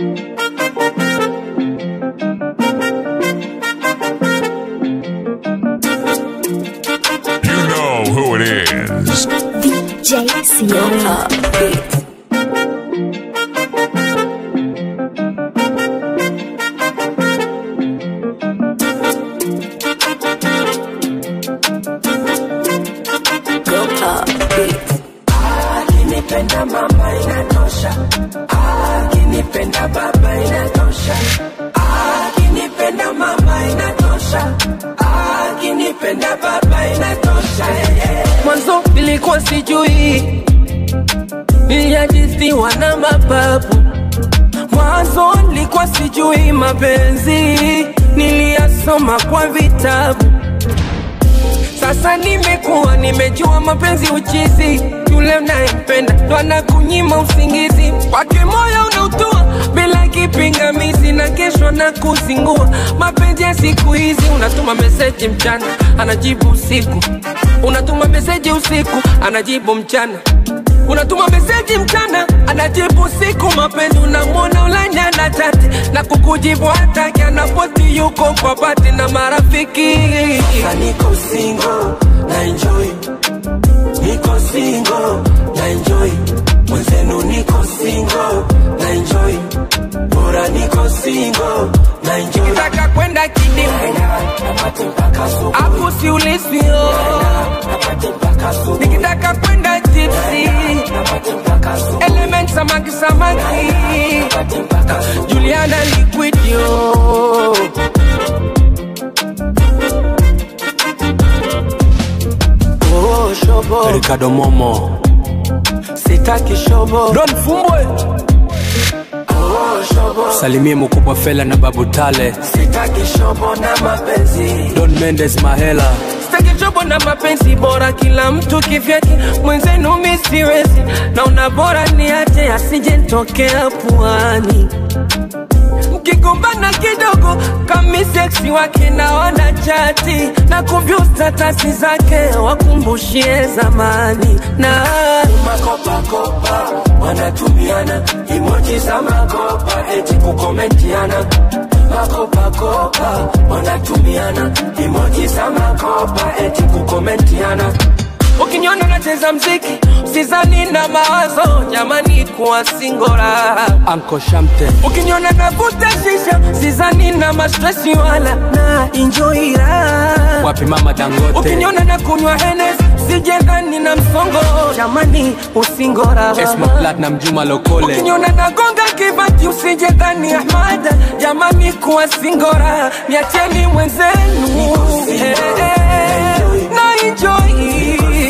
You know who it is. DJ Sierra Beats. Go Pop Beats. akinipenda mama inatosha akinipenda baba inatosha akinipenda mama inatosha akinipenda baba inatosha mwanzo nilikuwa sijui niliajisiwa na mababu mwanzo nilikuwa sijui mapenzi niliyasoma kwa vitabu sasa nimekuwa nimejua mapenzi uchizi, yule unayempenda ndo anakunyima usingizi, kwake moyo unautua bila kipingamizi, na kesho na kuzingua. Mapenzi ya siku hizi, unatuma meseji mchana, anajibu usiku, unatuma meseji usiku, anajibu mchana unatuma meseji mchana anajibu usiku mapenzi unamwona ulanya na chati na kukujibu hataki anapoti yuko kwa bati na marafiki Sasa niko single na enjoy niko single na enjoy mwenzenu niko single na enjoy bora niko single na enjoy nataka kwenda kidimu hapo siulizio nikitaka kwenda tipsi element samaki samaki juliana liquidio oh, shobo Ricardo Momo sitaki shobo Don Fumbwe oh, shobo salimie mkubwa Fela na Babu Tale sitaki shobo na mapenzi Don Mendes Mahela sitaki chobo na mapenzi bora kila mtu kivyake mwenzenu mi siwezi naona bora niache asije ntokea puani mkigombana kidogo kami seksi wake naona chati na kuvyu statasi zake wakumbushie zamani na makopakopa wanatumiana imoji za makopa eti kukomentiana makopakopa wanatumiana imoji za makopa eti kukomentiana ukiniona nacheza mziki sizani na mawazo jamani kuwa singora Anko Shamte ukiniona navuta shisha sizani na mastresi wala na injoira wapi mama Dangote ukiniona na kunywa henes sijendani na msongo jamani usingora Esma Platinum Juma Lokole ukiniona nagonga kibati usijendani ahmada jamani kuwa singora niacheni mwenzenu Eh, eh, na enjoy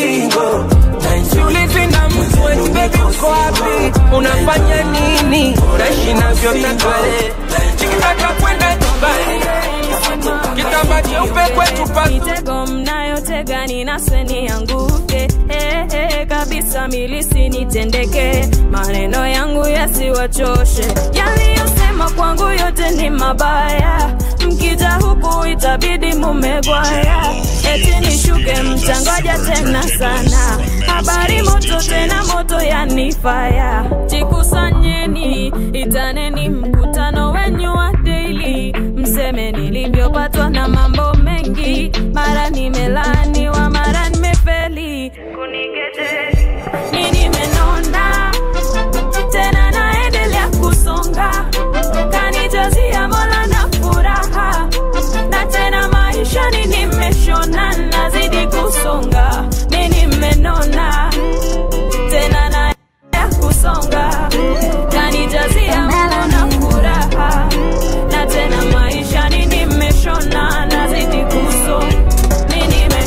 Siulizi na mtu eti baby uko wapi unafanya nini naishi navyotaka eh. nikitaka kwenda Dubai kitamba cheupe kwetu pa mitego mnayotega ninasweni yanguke eh, eh, kabisa milisi nitendeke maneno yangu yasiwachoshe yaliyosema kwangu yote ni mabaya mkija huku itabidi mumegwaya eti nishuke mtangoja tena sana habari moto tena moto yanifaya jikusanyeni itaneni mkutano wenyu wa daily mseme nilivyopatwa na mambo mengi mara nimelaniwa mara nimefeli kunigete ni nimenona tena naendelea kusonga kanijazia mola na furaha na tena maishani nimeshona nazidi kusonga mi nimenona tena naendelea kusonga kanijazia mola na furaha na tena maishani nimeshona nazidi kusonga mi nime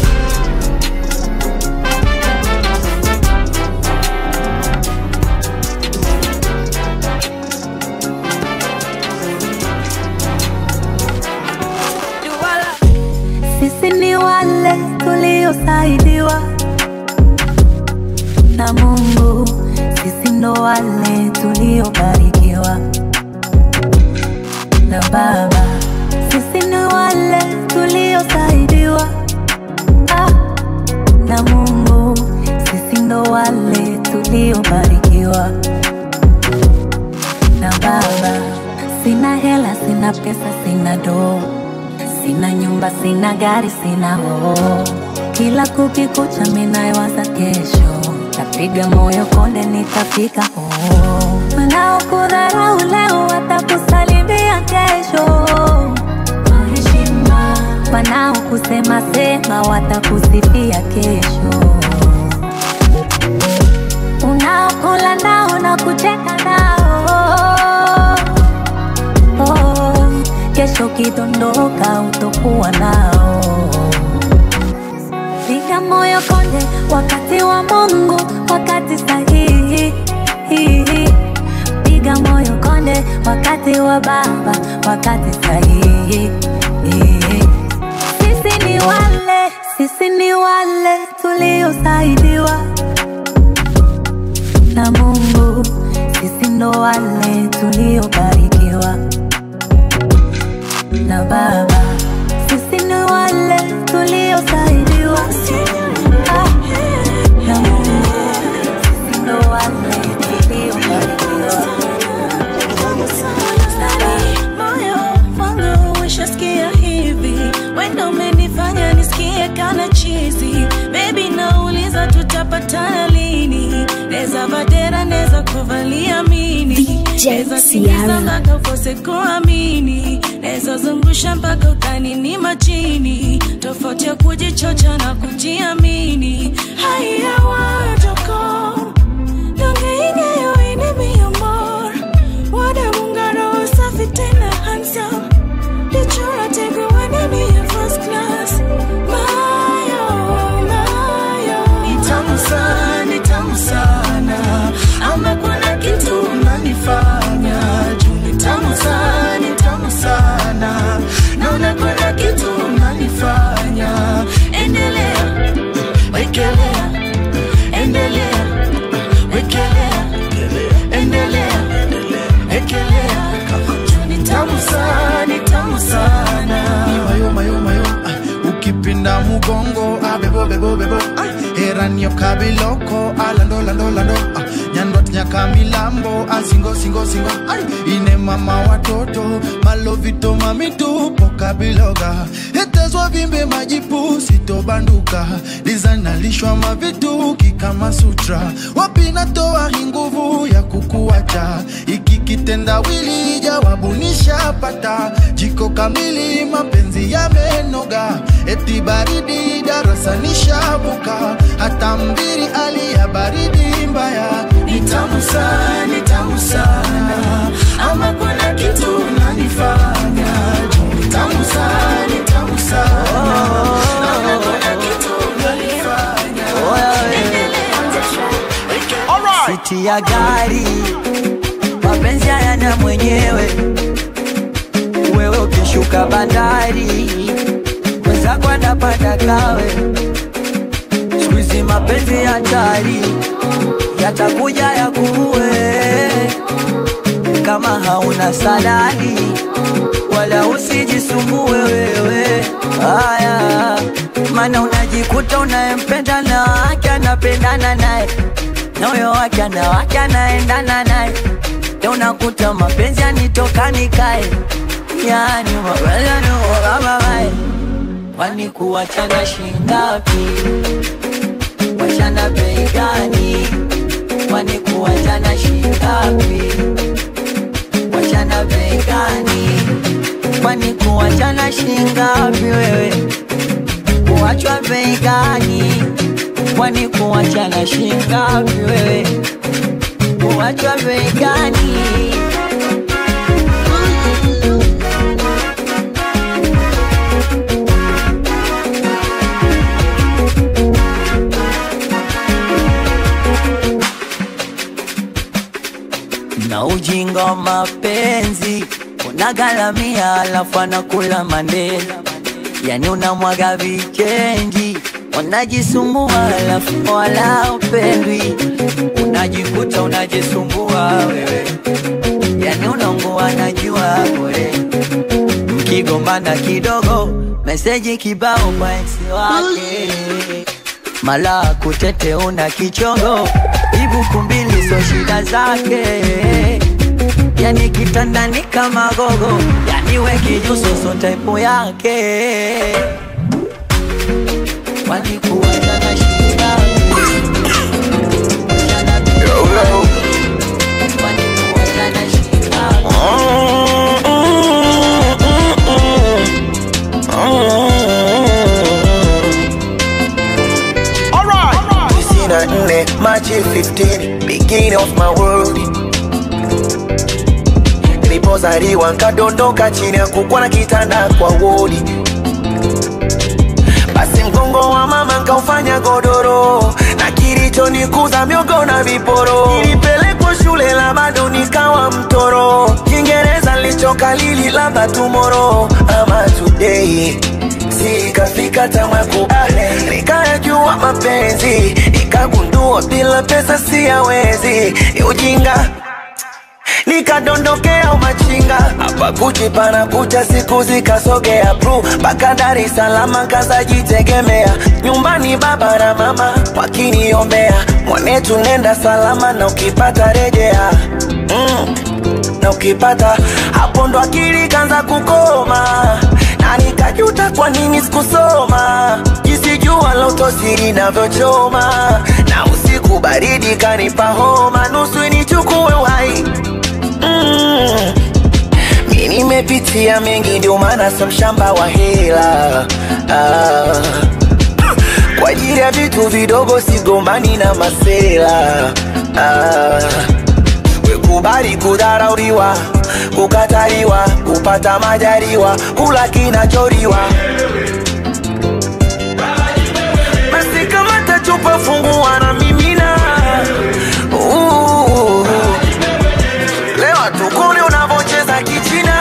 duala Sisi ni wale tuliosaidiwa na Mungu, sisi ndo wale tuliobarikiwa na Baba, sisi ni wale tuliosaidiwa ah, na Mungu, sisi ndo wale tuliobarikiwa na Baba. sina pesa, sina doo, sina nyumba, sina gari, sina hoo. Kila kukikucha minayowaza kesho, tapiga moyo konde, nitafika hoo. Wanaokudharau leo watakusalimia kesho kwa heshima, wanaokusema sema watakusifia kesho unaokula nao na kucheka nao oh, kesho ukidondoka utokuwa nao. Piga moyo konde, wakati wa Mungu, wakati sahihi. Piga moyo konde, wakati wa Baba, wakati sahihi. Sisi ni wale, sisi ni wale tuliosaidiwa na Mungu, sisi ndo wale tuliobarikiwa na Baba, sisi ni wale tuliosaidiwa Ah, na Mungu, sisi ndo wale tuliobarikiwa moyo wangu ushasikia hivi wenda umenifanya nisikie kana chizi bebi nauliza tutapatana lini neza vadera neza kuvalia mini neza tingiza mpaka ukose kuamini neza zungusha mpaka ukanini machini tofauti ya kujichocha na kujiamini haya wajoko Nongeingeyo ini mi amor Wada mungaro safi tena handsome Lichora tegu wane mi ya first class Mayo, mayo Ni tamu sana, ni tamu sana ama kuna kitu unanifanya juu ni tamu sana, ni tamu sana naona kuna kitu unanifanya endelea wekelea endelea wekelea endelea wekelea juu ni tamu sana, ni tamu sana mayo mayo mayo ah, ukipinda mugongo ah, bebo bebo bebo ah, eranio kabiloko ah, lando lando lando ah, nyandwat nyaka milambo ah, singo singo singo ah, ine mama watoto malovito mamitupo kabiloga etezwa vimbe majipu sitobanduka lizanalishwa mavituki kama sutra wapi natoa hii nguvu ya kukuacha iki kitendawili jawabu nishapata jiko kamili mapenzi yamenoga eti baridi darasa nishabuka hata mbiri alia baridi mbaya ni tamu sana, ni tamu sana ama kuna kitu unanifanya juu ni tamu sana, ni tamu sana ama kuna kitu unanifanya siti ya gari, mapenzi hayana mwenyewe. Wewe ukishuka bandari, mwenzako anapanda kawe. Siku hizi mapenzi hatari, yatakuja yakuue kama hauna salari, wala usijisumbue wewe. Haya, maana unajikuta unayempenda na wake anapendana naye na huyo wake ana wake anaendana naye, ndio unakuta mapenzi yanitoka kae, yani mapenzi yanioga mae, kwani kuachana shingapi? Wachana bei gani? Kwani kuachana shingapi? Wachana bei gani? Kwani kuachana shingapi wewe? Kuachwa bei gani? Kwani kuachana shingapi wewe? Kuachwa bei gani? na ujinga wa mapenzi unagalamia, alafu anakula mandela, yani unamwaga vichenji, unajisumbua alafu wala upendwi, unajikuta unajisumbua wewe, yani unaungua najua bure, mkigombana kidogo, meseji kibao kwa ex wake mala kutete una kichongo ibuku mbili so shida zake yani kitandani kama gogo yani iwe kijusoso taipo yake walikuwa na shida walikuwa na shida tisini na nne Machi 15 beginning of my world nilipozaliwa nkadondoka chini ya kukwa na kitanda kwa wodi basi mgongo wa mama nkaufanya godoro na kilichonikuza miogo na viporo nilipelekwa shule la bado nikawa mtoro kiingereza nilichokalili labda tumoro ama today sikafika tamakubale nikayajua mapenzi nikagundua bila pesa siyawezi ni ujinga nikadondokea umachinga hapa kuchi pana kucha siku zikasogea pru mpaka Dar es Salaam kazajitegemea nyumbani baba na mama wakiniombea mwanetu nenda salama na ukipata rejea mm. na ukipata hapo ndo akili kanza kukoma na nikajuta kwa nini sikusoma jinsi jua la utosiri navyochoma na usiku baridi kanipa homa nusu nichukue uhai mm. mi nimepitia mengi ndio maana sio mshamba wa hela ah. kwa ajili ya vitu vidogo sigombani na masela ah. wekubali kudharauliwa kukataliwa kupata majaliwa kula kinachoriwa basi kama tachupa fungua na mimina uh. Lewa tukone unavocheza kichina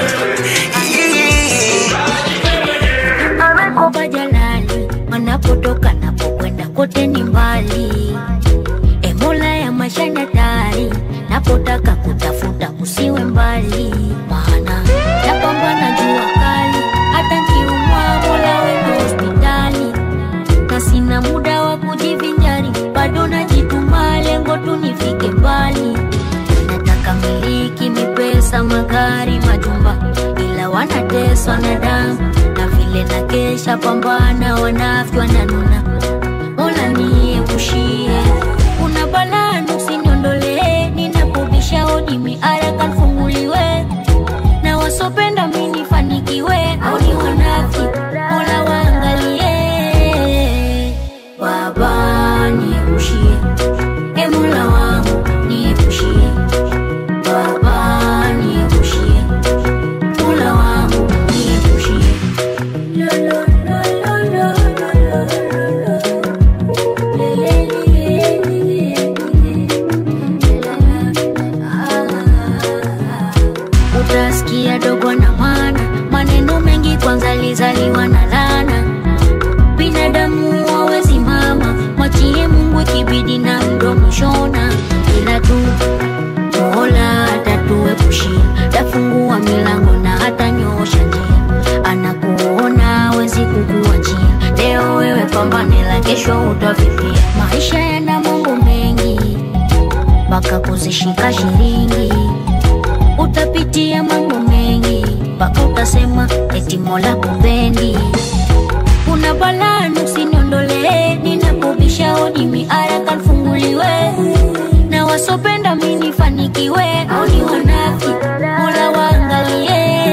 Ii. Amekopa jalali wanapotoka napokwenda kote ni mbali. E Mola ya mashana tari napotaka kutafuta usiwe mbali, maana napambana jua kali, hata kiumwa Mola wendo hospitali, na sina muda wa kujivinjari, bado najituma, lengo tu nifike mbali. Nataka miliki mipesa, magari, majumba, ila wanateswa na damu na vile na kesha pambana, wanafiki wananuna. Mola niepushie, kuna balaa usiniondolee, ninapobisha hodi miaraka nifunguliwe, na wasopenda mi nifanikiwe, au ni wanafiki, Mola waangalie. Baba niepushie, e Mola wangu niepushie, Baba niepushie, Mola wangu niepushie. Lo, lo, lo, lo, lo, lo, lo, lo, lo. Le, le, le, le, le, le. Ah. Utasikia dogo na mana maneno mengi kwanza lizaliwa na lana binadamu wawezi mama mwachie mungu ikibidi na mdomo shona ila tu mola atatuepushia tafungua milango na hata nyoosha njia anakuona wezi kukuachia leo wewe pambane la kesho utavipia maisha yana mambo mengi mpaka kuzishika shilingi utapitia mambo mengi mpaka utasema eti mola kupendi kuna balaa usiniondolee ninapobisha hodi miaraka nifunguliwe na wasopenda mi nifanikiwe au ni wanafi mola waangalie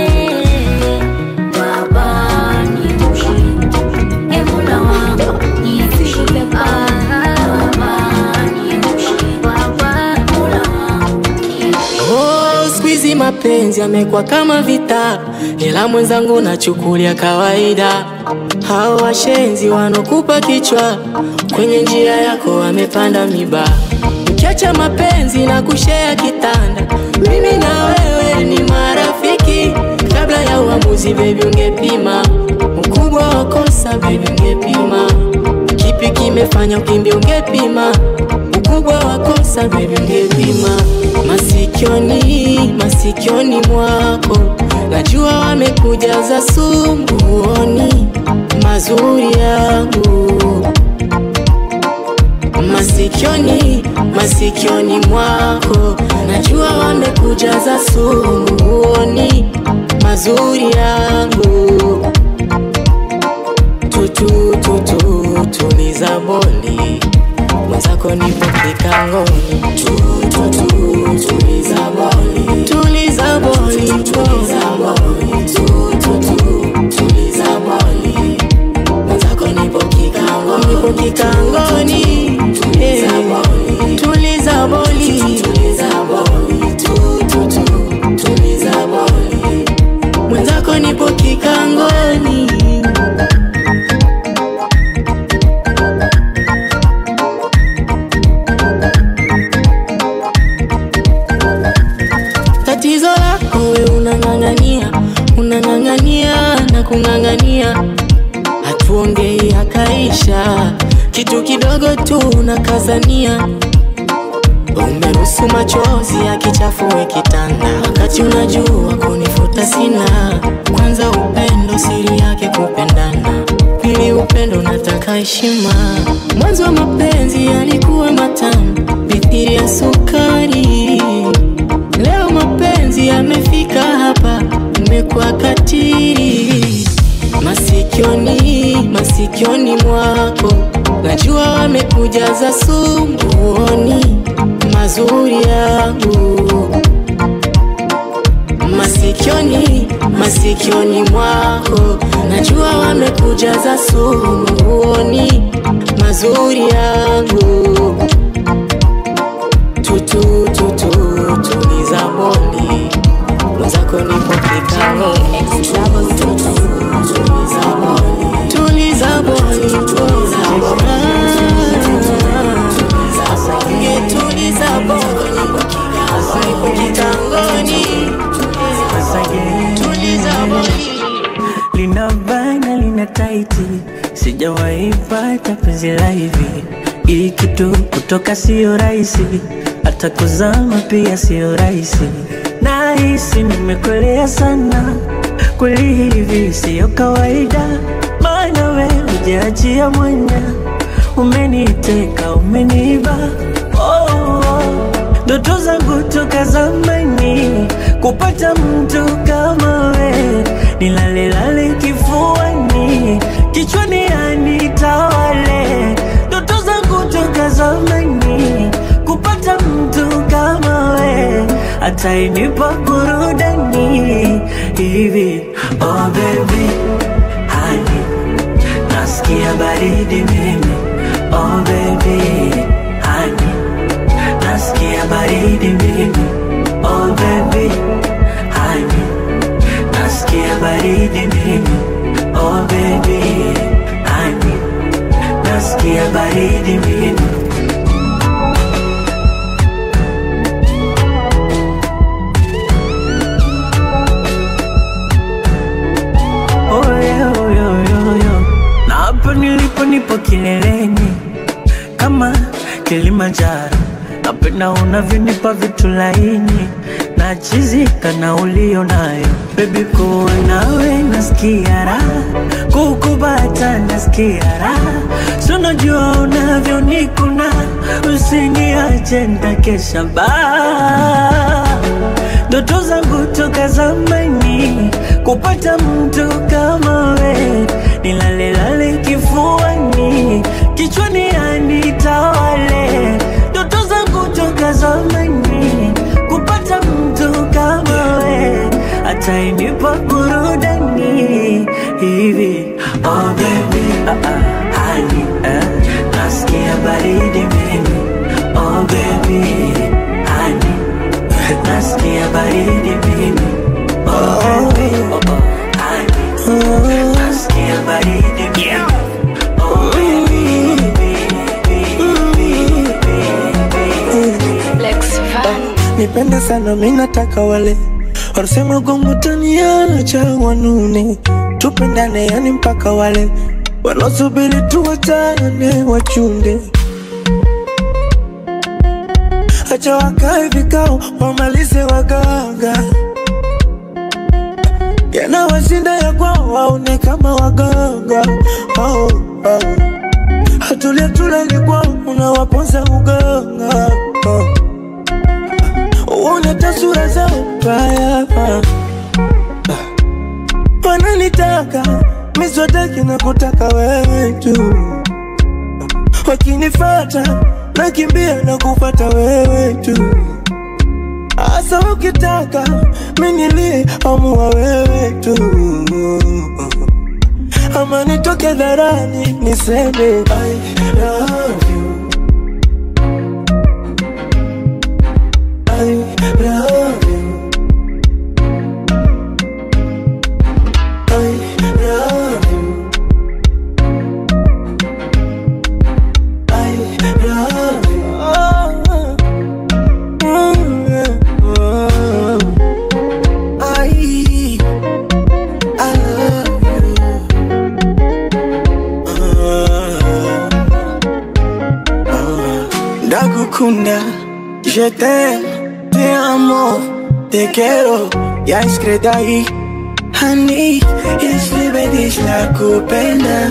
baba niepushie e mola wangu niepushie baba niepushie baba mola wangu niepushie Oh, siku hizi mapenzi yamekuwa kama vita, ila mwenzangu nachukulia kawaida. Hao washenzi wanokupa kichwa, kwenye njia yako wamepanda miba. Ukiacha mapenzi na kushea kitanda, mimi na wewe ni marafiki. Kabla ya uamuzi, baby, ungepima ukubwa wa kosa, baby, ungepima kipi kimefanya ukimbia, ungepima ukubwa wa kosa, baby, ungepima masikioni, masikioni mwako najua wamekujaza sumbuoni mazuri yangu masikioni, masikioni mwako najua wamekujaza sumbuoni mazuri mazuri yangu tutu tutu tuliza boli mwenzako nipo kikangoni tutu tuliza boli tuliza boli tuliza boli tutu tuliza boli mwenzako nipo kikangoni nipo kikangoni tuliza boli tuliza boli tuliza boli tutu tuliza boli mwenzako nipo kikangoni tatizo lako we unang'ang'ania unang'ang'ania na kung'ang'ania hatuongei akaisha kitu kidogo tu unakazania umeruhusu machozi akichafue kitanda wakati unajua kunifuta sina kwanza upendo siri yake kupendana pili upendo unataka heshima mwanzo wa mapenzi yalikuwa matamu mithiri ya sukari leo mapenzi yamefika hapa umekuwa katiri masikioni masikioni mwako najua wamekujaza sumuoni mazuri yangu masikioni masikioni mwako najua wamekujaza sumuoni mazuri yangu tutu tutu tuliza boli mwenzako nipo kikao tuliza boli tuliza boli tuliza boli tuliza boli nipo kikangoni tuliza boli lina bana lina taiti sijawahi pata penzi la hivi hii kitu kutoka sio rahisi hata kuzama pia sio rahisi nahisi nimekolea sana kweli hivi siyo kawaida maana we ujaachia mwanya umeniteka umeniba oh, oh. ndoto zangu toka zamani kupata mtu kama we nilalelale kifuani kichwani anitawale ndoto zangu toka zamani kupata mtu kama we atainipa burudani hivi oh baby hani nasikia baridi mimi oh baby hani nasikia baridi mimi oh baby hani nasikia baridi mimi oh baby hani nasikia baridi mimi Oh, yeah, oh, yeah, oh, yeah, oh, yeah. na hapa nilipo nipo kileleni kama Kilimanjaro, napenda unavyonipa vitu laini na chizika na ulio nayo bebi, kuwa nawe nasikia raha, kukubata nasikia raha, si unajua unavyonikuna, usiniache nitakesha baa ndoto zangu toka zamani kupata mtu kama we, nilalelale kifuani, kichwani anitawale. Ndoto zangu toka zamani kupata mtu kama we, atainipa burudani hivi. Oh baby, ah, ah, honey, eh, nasikia baridi mimi. Oh baby, honey, nasikia baridi mimi. Oh baby, oh, oh, honey, nasikia baridi mimi. Oh baby, nipende sana minataka wale wanasema gongo taniacha wanune tupendane yani mpaka wale wanaosubiri tuwachane wachunde acha wakae vikao wamalize waganga yanawashinda ya kwao waone kama waganga oh, oh. hatulia tulali kwao unawaponza uganga oh. uone tasura zao mbaya wakitaka miswataki na kutaka wewe tu wakinifata nakimbia na kufata wewe tu hasa ukitaka minilie amua wewe tu ama nitoke dharani niseme I love you I love you I love you I love you oh, mm, yeah, oh. I I love you Ndagukunda, je t'aime, te amo, te quiero, ya escredai Hani, yesibedish la kupenda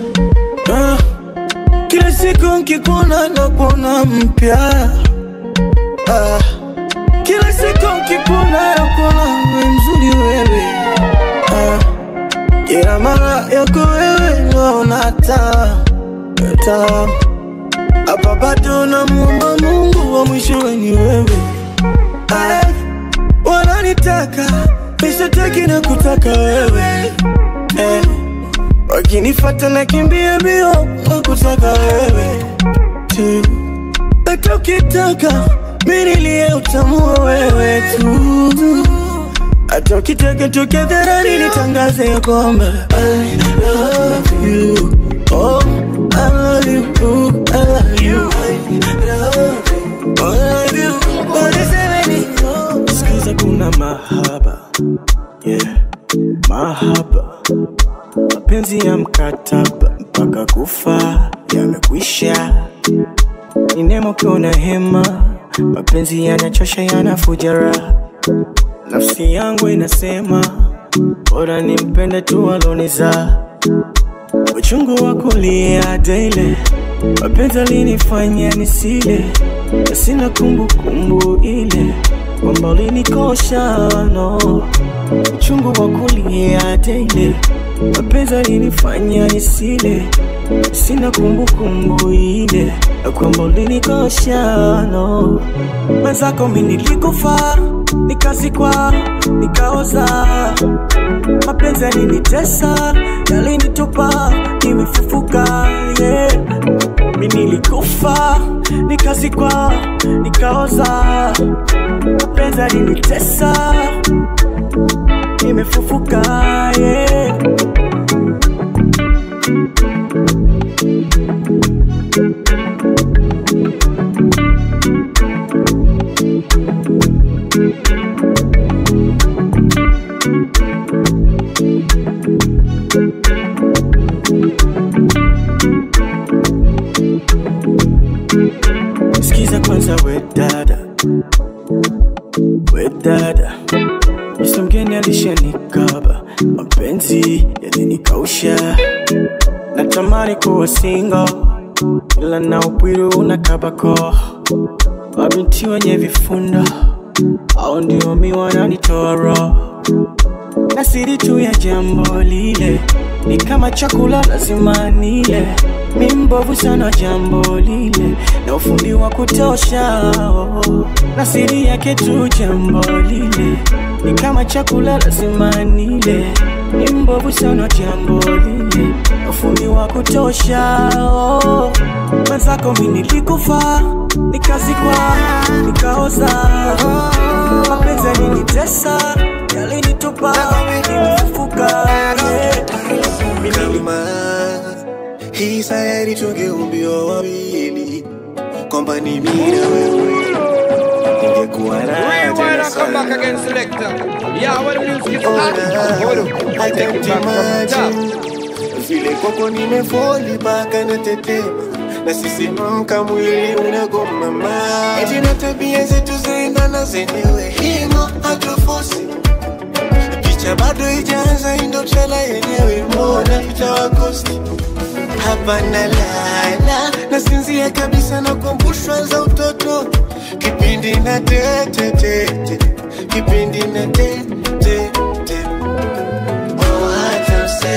Ah, Kila siku nkikuona na kuona mpya Ah, Kila siku nkikuona na kuona we mzuri wewe Ah, Kila mara yako wewe naona taa taa hapa bado namuomba Mungu wa mwishowe ni wewe. Ay, wananitaka mishataki na kutaka wewe eh, wakinifata na kimbia mbio wa kutaka wewe tu, hata ukitaka minilie utamua wewe tu, hata ukitaka toke dharani nitangaze ya kwamba I love you oh, I love you I love you I love you I love you Wanisemeni Sikiza kuna mahaba yeah mahaba mapenzi ya mkataba mpaka kufa yamekwisha ni nemo kuna hema mapenzi yanachosha yanafuja raha nafsi yangu inasema bora nimpende tu aloniza uchungu wa kulia daily mapenzi alinifanya nisile na sina kumbukumbu ile kwamba ulinikosha no uchungu wa kulia daily mapenzi alinifanya nisile sina kumbukumbu ile na kwamba ulinikosha no mwenzako mi nilikufa nikazikwa nikaoza mapenzi yalinitesa yalinitupa nimefufuka yeah. mi nilikufa nikazikwa nikaoza mapenzi yalinitesa nimefufuka yeah. Sikiza kwanza we dada, we dada, Mr. mgeni alishanikaba, mapenzi yalinikausha, natamani kuwa single, ila na upwiru unakabako, mabinti wenye vifundo au ndio mi wananitoa roho na siri tu ya jambo lile ni kama chakula lazima nile mi mbovu sana jambo lile na ufundi wa kutosha oh. na siri yake tu jambo lile ni kama chakula lazima nile mi mbovu sana jambo lile na ufundi wa kutosha oh. mwenzako mi nilikufa nikazikwa nikaoza mapenzi yalinitesa yalinitupa nimefufuka yeah. kama hii sayari tungeumbiwa wawili kwamba ni mimi na wewe ingekuwa raha tena sana. I can't imagine vile kwako nimefoli mpaka natetema na sisimamka mwili unagoma ma eti na tabia zetu zaendana zenyewe himo hatufosi picha bado ijaanza indo trela yenyewe mbona itawakosti hapa na lala nasinzia kabisa na kumbushwa za utoto kipindi na tetetete kipindi na tetetete oh, hata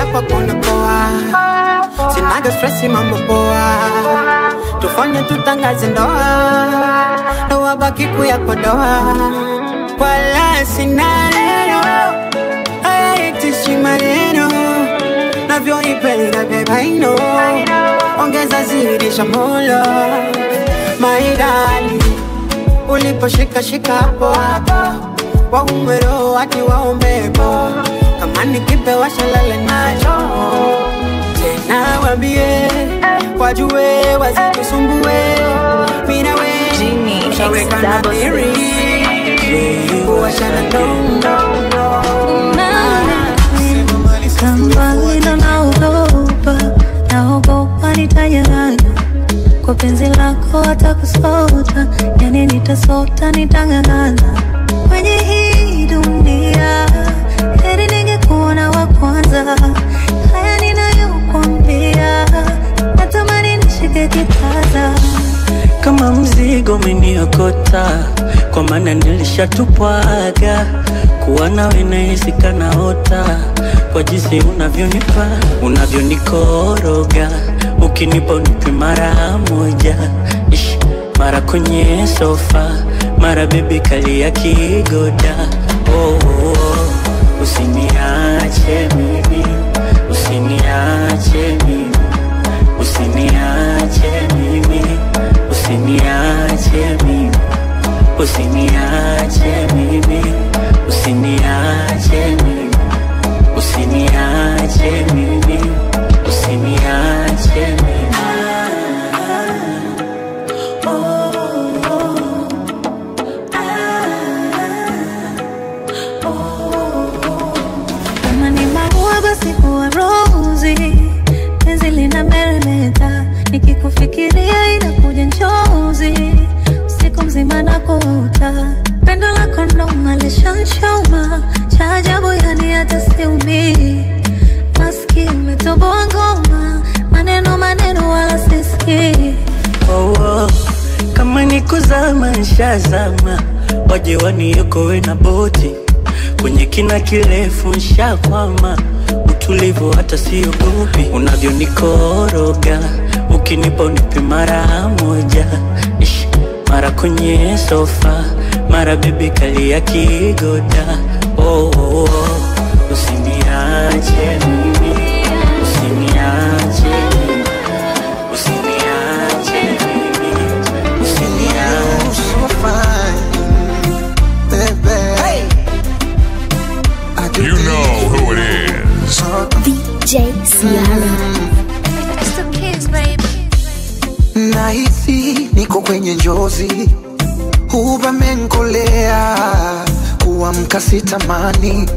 kwako napoa sinaga stresi mambo poa tufanye tutangaze ndoa ndoa baki kuyapodoa wala sina neno hayatishi maneno navyonipenda bebaino ongeza zidisha mola maidali uliposhika shika hapo hapo waumero wati waombepo kama nikipewa shalale nacho tena wambie wajue wasitusumbue minawe ushaweka nadhiri kuwashana Kambali ndo naogopa, naogopa nitanyang'anywa kwa penzi lako, hata kusota, yani nitasota, nitang'ang'ana kwenye hii dunia, heri ningekuona wa kwanza. Haya ninayokwambia, natamani nishike kitasa kama mzigo umeniokota, kwa maana nilishatupwaga kuwa nawe nahisi kanaota kwa jinsi unavyonipa unavyonikoroga, ukinipa unipe mara moja Ish, mara kwenye sofa, mara bebi kali ya kigoda oh, oh, oh. Usiniache mimi, usiniache mimi, usiniache mimi, usiniache mimi, usiniache mimi, usiniache mimi, usiniache mimi, usiniache mimi. kama ni maua basi huwa rozi, penzi lina meremeta, nikikufikiria inakuja njozi, usiku mzima nakuota, pendo lako ndo malishanchoma, cha ajabu yani hata siumii, maski umetoboa ngoma, maneno maneno wala sisikii oh, oh. kama ni kuzama nshazama, waje waniokoe na boti kwenye kina kirefu nshakwama, utulivu hata siogopi, unavyonikoroga ukinipa unipe mara moja Ish, mara kwenye sofa, mara bebi kali ya kigoda oh, oh, oh. Usiniache mimi, usiniache mimi, usiniache mimi, usiniache You know who it is. DJ Ciara. nahisi niko kwenye njozi huvamenkolea kuamka sitamani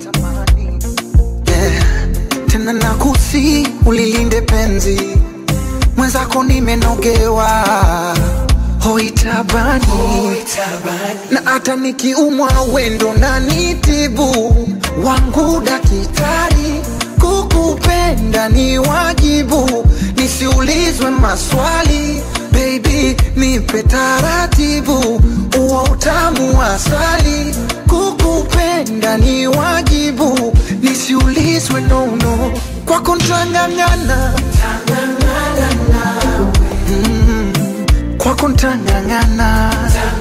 yeah. tena nakusi ulilinde penzi mwenzako nimenogewa hoitabani na hata nikiumwa wendo na nitibu wangu dakitari kukupenda ni wajibu nisiulizwe maswali baby nipe taratibu uwa utamu wa asali kukupenda ni wajibu nisiulizwe nono kwako ntang'ang'ana Mm, kwako ntang'ang'ana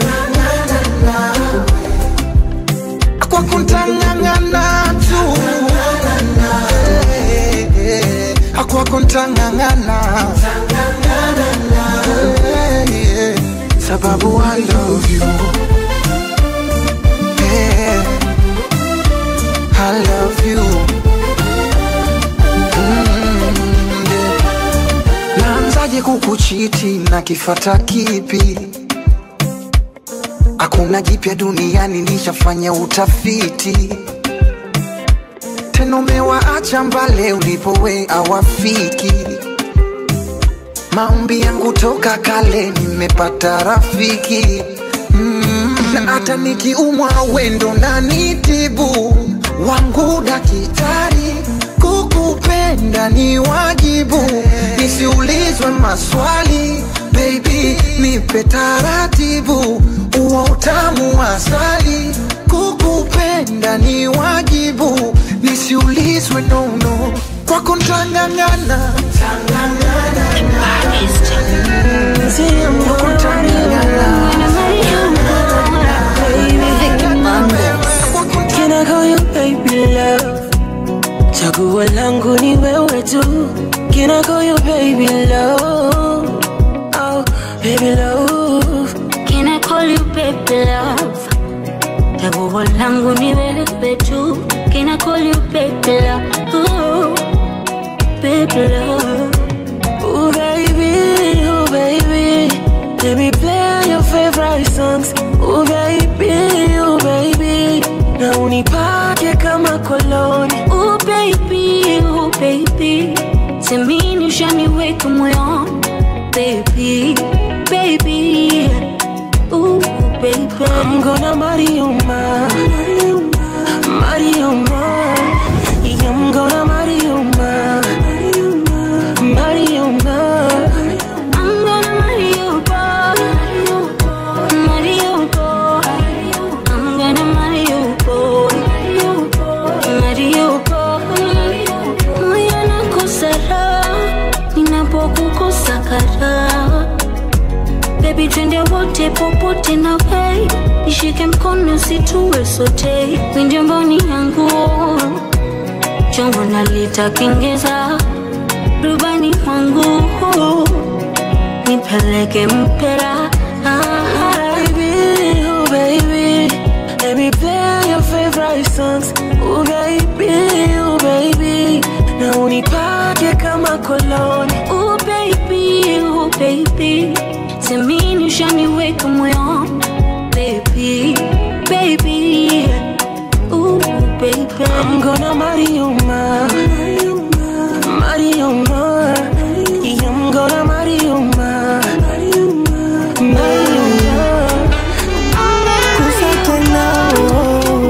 kwako ntang'ang'ana tu Eh, eh, kwako ntang'ang'ana Eh, eh, sababu I love you Eh, I love you Mm, yeah. naanzaje kukuchiti na kifata kipi hakuna jipya duniani nishafanya utafiti tena umewaacha mbale ulipowe awafiki maombi yangu toka kale nimepata rafiki mm, na hata nikiumwa wendo na nitibu wangu dakitari kukupenda ni wajibu nisiulizwe maswali baby nipe taratibu uwa utamu wa asali kukupenda ni wajibu nisiulizwe nono kwako ntang'ang'ana Can I call you baby love? Chaguo langu ni wewe tu. Can I call you baby love? Oh, baby love. Can I call you baby love? Chaguo langu ni wewe tu. Can I call you baby love? Ooh, baby love. Oh baby, oh baby, let me play your favorite songs. Oh baby, oh baby, na unipake kama koloni. Oh baby, oh baby, semini ushaniweka moyoni. Baby, baby, ooh baby. I'm gonna marry you, ma. Marry you, ma. Yeah, I'm gonna marry you, ma. Marry you, ma. I'm gonna marry you, boy. Marry you, boy. I'm gonna marry you, boy. Marry you, boy. Moyo nakosa raha ninapokukosa karaha. Baby, twende wote popote na wei, nishike mkono situwe sote, winde mboni yangu chombo nalitakengeza rubani wangu nipeleke mpera Baby, oh baby, let me play your favorite songs. Oh baby, oh baby, na unipake kama koloni. Oh baby, oh baby, semini ushaniweka moyoni baby, baby, ooh baby. I'm gonna marry you, ma. Marry you, ma. Yeah, I'm gonna marry you, ma. Marry you, ma. Kusate nao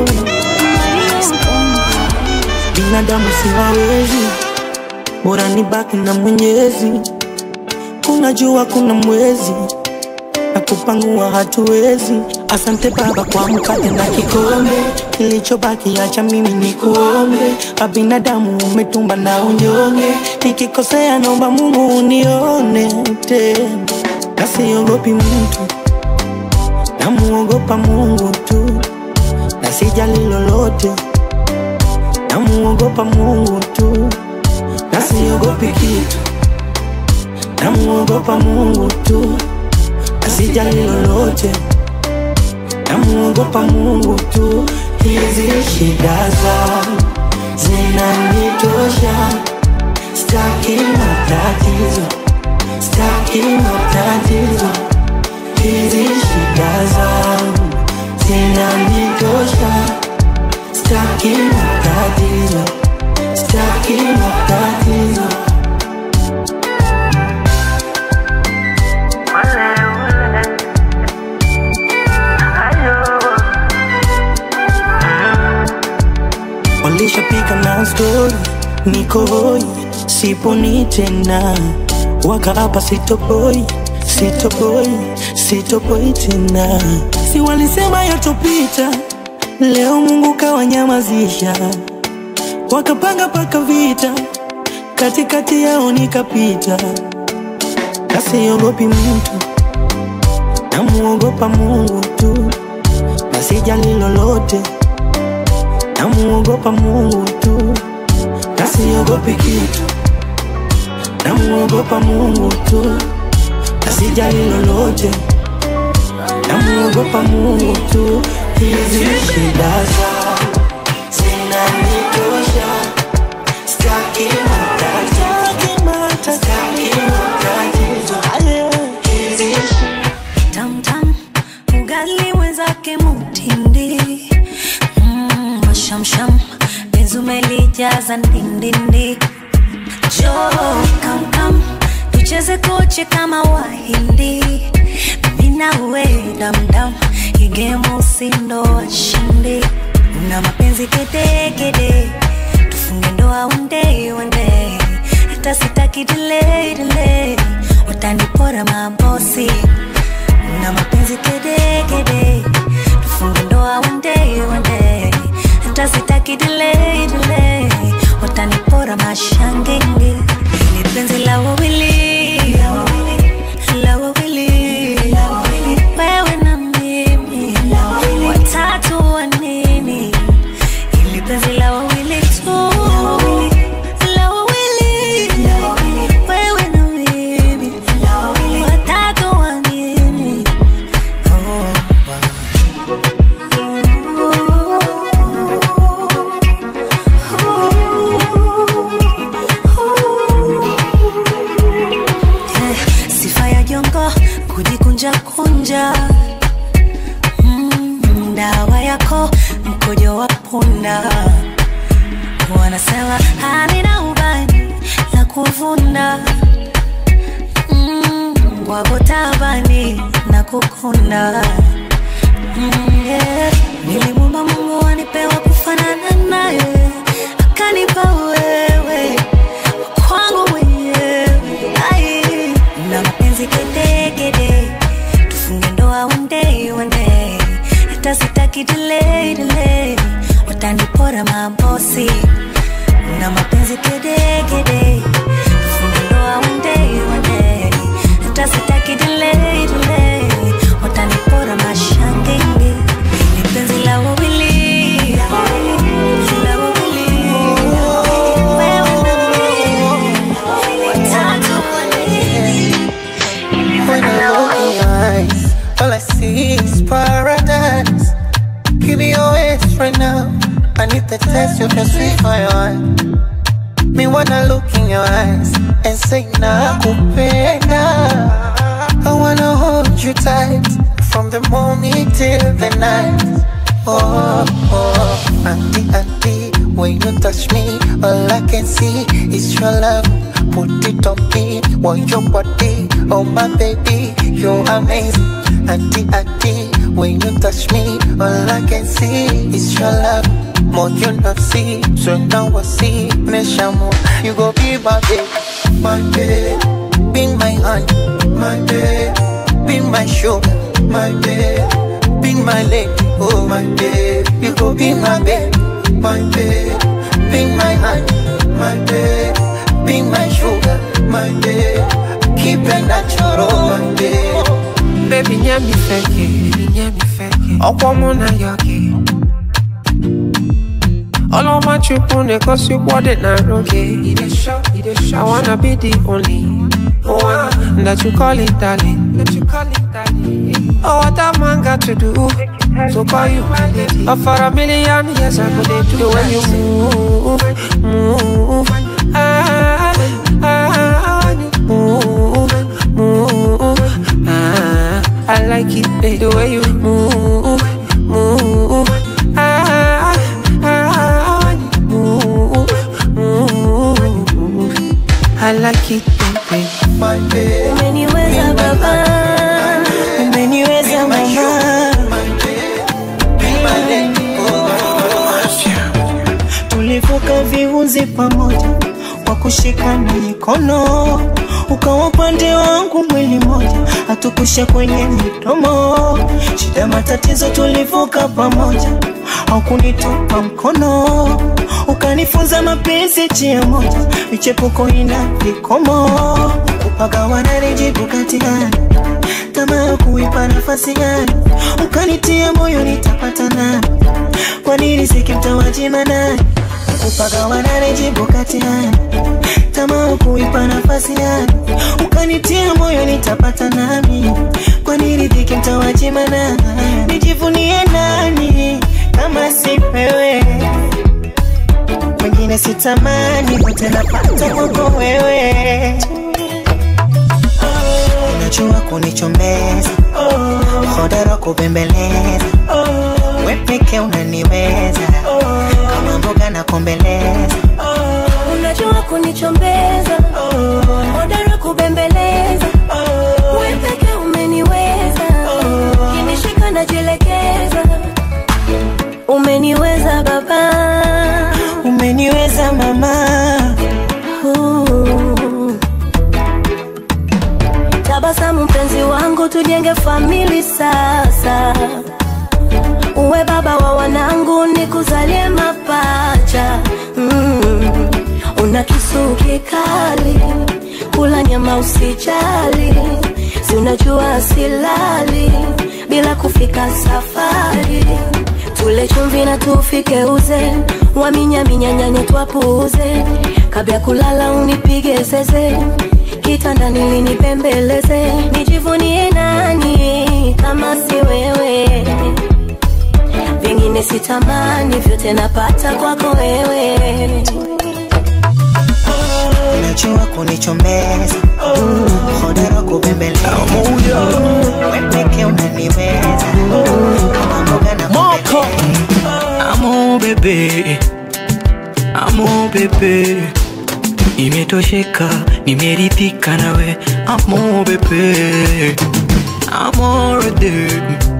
binadamu siwawezi, bora nibaki na Mwenyezi. Kuna jua, kuna mwezi na kupangua hatuwezi. Asante Baba kwa mkate na kikombe, kilichobaki acha mimi ni kuombe. Kwa binadamu umetumba na unyonge, nikikosea naomba Mungu unione tena, na siogopi mtu, namuogopa Mungu tu, na sijali lolote, namuogopa Mungu tu, na siogopi kitu, namuogopa Mungu tu asijali lolote, namuogopa Mungu tu. Hizi shida zangu zinanitosha, staki matatizo, staki matatizo. Hizi shida zangu zinanitosha, staki matatizo, staki matatizo. Walishapiga na stori, niko hoi, siponi tena, wakaapa sitopoi, sitopoi, sitopoi tena. Si walisema yatopita, leo Mungu kawanyamazisha, wakapanga paka vita, katikati yao nikapita, na siogopi mtu, namuogopa Mungu tu, na sijali lolote namuogopa Mungu tu, na siogopi kitu, namuogopa Mungu tu, na sijali lolote, namuogopa Mungu tu. Hizi shida zangu zinanitosha, staki matatizo, staki matatizo. Hizi Tam tam, ugali wenzake mutindi mm, mashamsham penzi umelijaza ndindindi jo kam kam tucheze koche kama wahindi mimi na we damdam igemu usindo washindi una mapenzi kedekede tufunge ndoa one day one day hata sitaki delay delay watanipora mabosi na mapenzi kede kede tufunge ndoa one day one day hata sitaki delay delay watanipora mashangenge ni penzi la wawili la wawili wewe na mimi watatu wa nini ili penzi la wawili tu la wawili wewe na mimi watatu wa nini Eh, sifa ya jongo kujikunja kunja mm, dawa yako mkojo wa punda wanasema halina ubani la kuvunda mm, wako tabani na kukunda mm, yeah. nilimwomba mungu anipewa kufanana naye akanipa wewe kwangu mwenyewe Ai, na mapenzi kedekede tufunge ndoa one day one day hata sitaki delay delay watanipora mabosi na mapenzi kedekede tufunge ndoa one day one day hata sitaki delay delay watanipora mashangenge ni penzi la wawili la wawili wewe na mimi watatu When I look in your eyes, all I see is paradise. Give me your hands right now. I need the taste of your sweet fire. Me wanna look in your eyes and say nakupenda. I wanna hold you tight from the morning till the night. Oh, oh, auntie, auntie, when you touch me, all I can see is your love. Put it on me, want your body, oh my baby, you're amazing. Auntie, auntie, when you touch me, all I can see is your love. More you not see, so now I see, Meshamo, you go be my babe, my babe, be my honey, my babe, be my sugar, my babe, be my lady, oh my babe, you go be my babe, my babe, be my honey, my babe, be my sugar, my babe, keep it natural, my babe. Baby, nyami feke, nyami feke. Ọkwọ mụ na ya gị. Ọlọ́mọ chukwu na-egosi ụgwọ dị na arụ gị. I wanna be the only one that you call it darling. Oh, what a man got to do to call you my lady. Oh, for a million years I go dey do the way you move, move. Ah, ah, when you move, move. Ah, I like it, babe, the way you move, move. Ah, ah, when you move, move. I like it, baby. My babe. umeniweza baba umeniweza mama tulivuka viunzi pamoja kwa kushikana mikono ukawa upande wangu mwili moja hatukusha kwenye midomo shida matatizo tulivuka pamoja au kunitupa mkono ukanifunza mapenzi njia moja michepuko ina vikomo kupagawana nijibu katikani tamaa kuipa nafasi gani ukanitia moyo nitapata nani kwa nini sikimtawajima nani kupagawana nijibu katikani tamaa kuipa nafasi gani ukanitia moyo nitapata nami kwa nini dhikimtawajima nani nijivunie nani kama si wewe wengine sitamani pote napata kwako wewe unajua kunichomeza hodara kubembeleza we peke unaniweza kama mboga na kombeleza unajua kunichombeza hodara kubembeleza we peke umeniweza kinishika najielekeza umeniweza baba umeniweza mama Uh. tabasamu mpenzi wangu tujenge famili sasa uwe baba wa wanangu nikuzalie mapacha mm. una kisu kikali kula nyama usijali si unajua silali bila kufika safari tule chumvi na tufike uze waminyaminyanyanye twapuuze kabla ya kulala unipige zeze kitandani linipembeleze nijivunie nani kama si wewe vingine sitamani vyote napata kwako wewe unajua kunichomeza mm, hodara kubembeleza wepeke unaniweza kama mboga na Moko Amo bebe Amo bebe Nimetosheka, nimeridhika nawe Amo bebe Amore de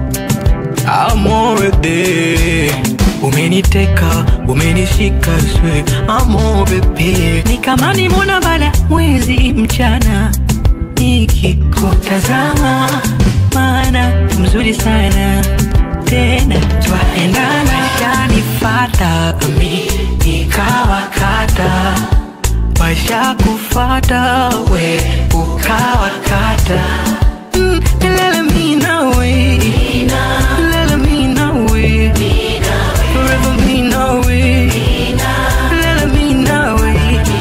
Amore de Umeniteka, umenishika swe Amo bebe Ni kama nimona bala mwezi mchana Nikikutazama Maana mzuri sana tena twaendana shanifata mi nikawakata washa kufata we ukawakata Mm, lele mi nawe lele mi nawe forever mi nawe lele mi nawe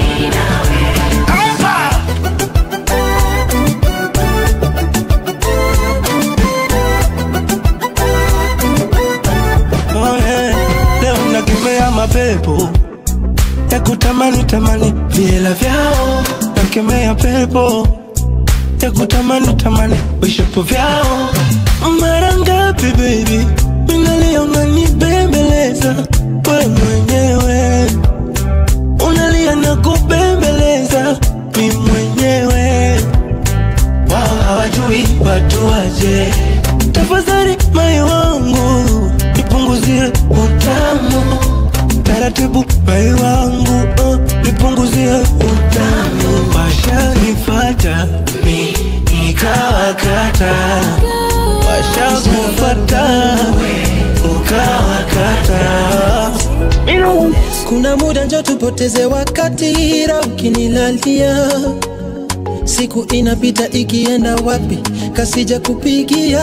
Oh, yeah. Leo nakemea mapepo ya kutamani tamani viela vyao, nakemea pepo ya kutamani tamani vishapo vyao. Mara ngapi baby minalia unanibembeleza we mwenyewe, unalia na kubembeleza mi mwenyewe, wao hawajui watu waje. Tafadhali mai wangu nipunguzie utamu taratibu, mai wangu uh, nipunguzie utamu. Washanifata mi nikawakata, washakufata ukawakata. Kuna muda njo tupoteze wakati, ila ukinilalia siku inapita ikienda wapi, kasija kupigia.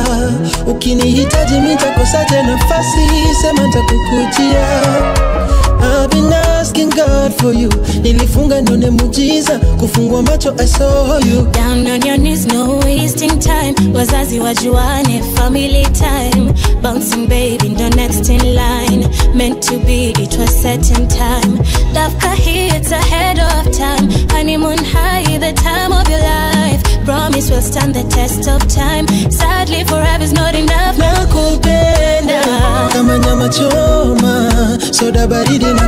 Ukinihitaji mitakosaje nafasi, sema ntakukujia. I've been asking God for you, nilifunga nione mujiza, kufungua macho I saw you. Down on your knees, no wasting time. Wazazi wajuane, family time. Bouncing baby, the next in line. Meant to be, it was set in time. Dafka hits ahead of time. Honeymoon high, the time of your life. Promise will stand the test of time. Sadly, forever's not enough. Nakupenda kama nyama choma, soda baridi na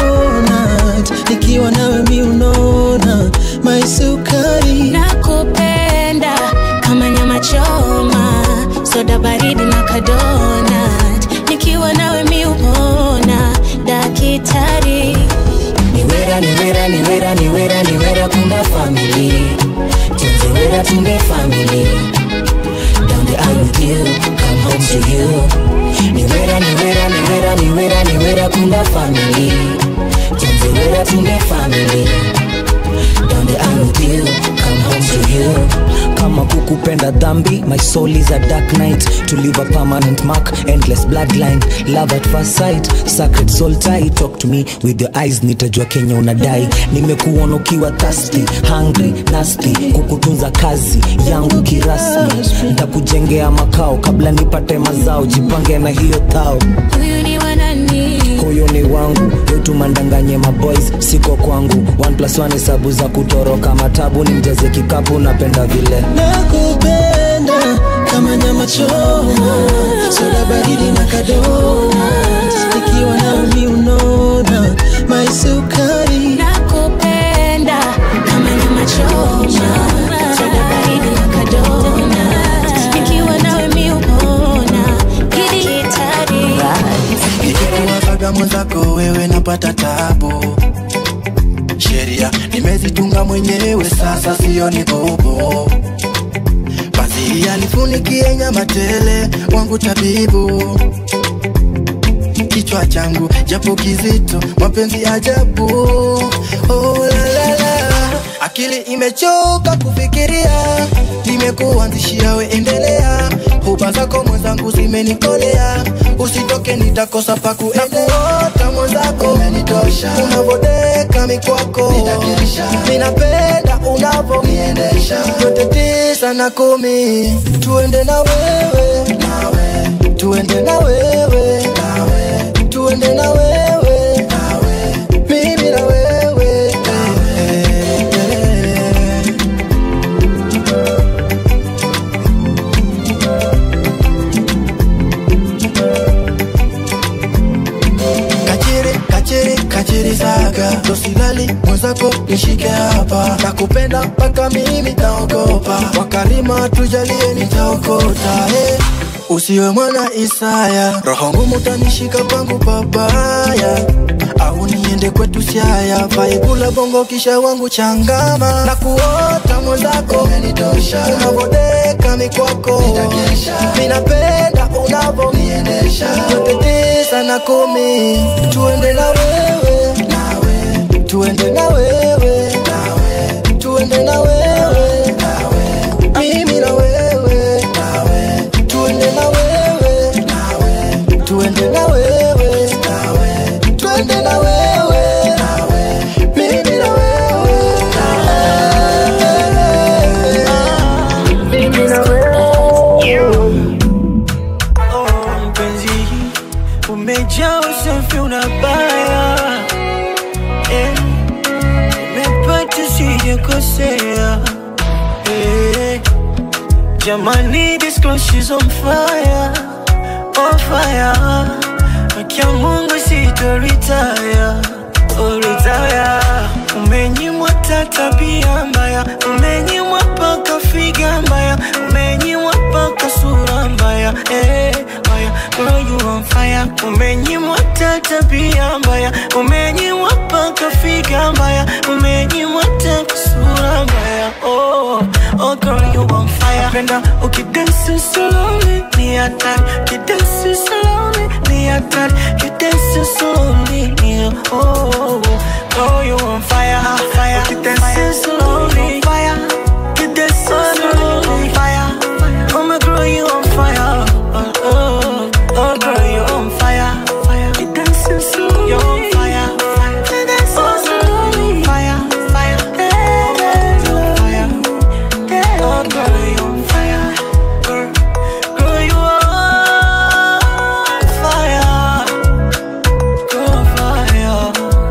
kadonat, nikiwa nawe mi unona my sukari. Nakupenda kama nyama choma, soda baridi na kadonat. Nikiwa nawe mi upona, dakitari. niwera niwera niwera niwera niwera kumba family tunziwera tumbe family down the aisle with you come home to you niwera niwera niwera niwera niwera kumba family tunziwera tumbe family down the aisle with you come home to you kama kukupenda dhambi my soul is a dark night to leave a permanent mark endless bloodline love at first sight sacred soul tie talk to me with your eyes nitajua kenya unadai nimekuona ukiwa thirsty hungry nasty kukutunza kazi yangu kirasmi ntakujengea makao kabla nipate mazao jipange na hiyo thao Huyu ni wa nani? huyo ni wangu yotumandanganye maboys siko kwangu one plus one hesabu za kutoroka matabu ni mjaze kikapu napenda vile Nakupenda kama nyama choma, soda baridi na kadonat, nikiwa nawe mi unona my sukari. Nakupenda kama nyama choma, soda baridi na kadonat. Nikiwa nawe mi upona, dakitari. Nikikuwasaga mwenzako wewe napata tabu, sheria nimezitunga mwenyewe, sasa sioni bobo. Basi alifunikie nyama tele wangu tabibu, kichwa changu japo kizito mapenzi ajabu oh, la, la, la. akili imechoka kufikiria nimekuanzishia we endelea huba zako mwenzangu zimenikolea usitoke nitakosa pa kuendelea mwenzako umenitosha unavodeka mikwako ninapenda unavo yote tisa na kumi tuende na wewe tuende na wewe tuende na wewe mimi na wewe kachiri kachiri kachiri saga tosilali mwenzako nishike hapa nakupenda mpaka mimi taogopa wakarima tujalie nitaokota hey. usiwe mwana Isaya, roho ngumu tanishika pangu babaya, au niende kwetu Siaya, vaibula bongo kisha wangu changama na kuota mwenzako umenitosha, unavodeka mikwako minapenda unavo niendesha yote tisa na kumi, tuende na wewe tuende na wewe tuende na wewe mimi na wewe tuende na wewe tuende na wewe tuende na wewe mimi na wewe mimi na Oh, mpenzi umejaa usafi unabaya eh, umepata sijakosea eh, jamani this girl she's on fire on fire akia Mungu sitoritaya oh, retire umenyimwa ta tabia mbaya umenyimwa paka figa mbaya umenyimwa paka sura mbaya eh, mbaya girl you on fire umenyimwa ta tabia mbaya umenyimwa paka figa mbaya umenyimwa ta sura mbaya oh, oh girl you on fire penda ukidansi slowly ni hatari ukidansi slowly ni hatari ukidansi slowly ni oh girl you on fire fire ukidansi slowly fire ukidansi slowly fire oh my girl you on fire oh oh oh girl you on fire fire ukidansi slowly you on fire fire ukidansi slowly fire fire fire Oh, girl, you on fire. Girl, girl, you on fire. Girl, fire.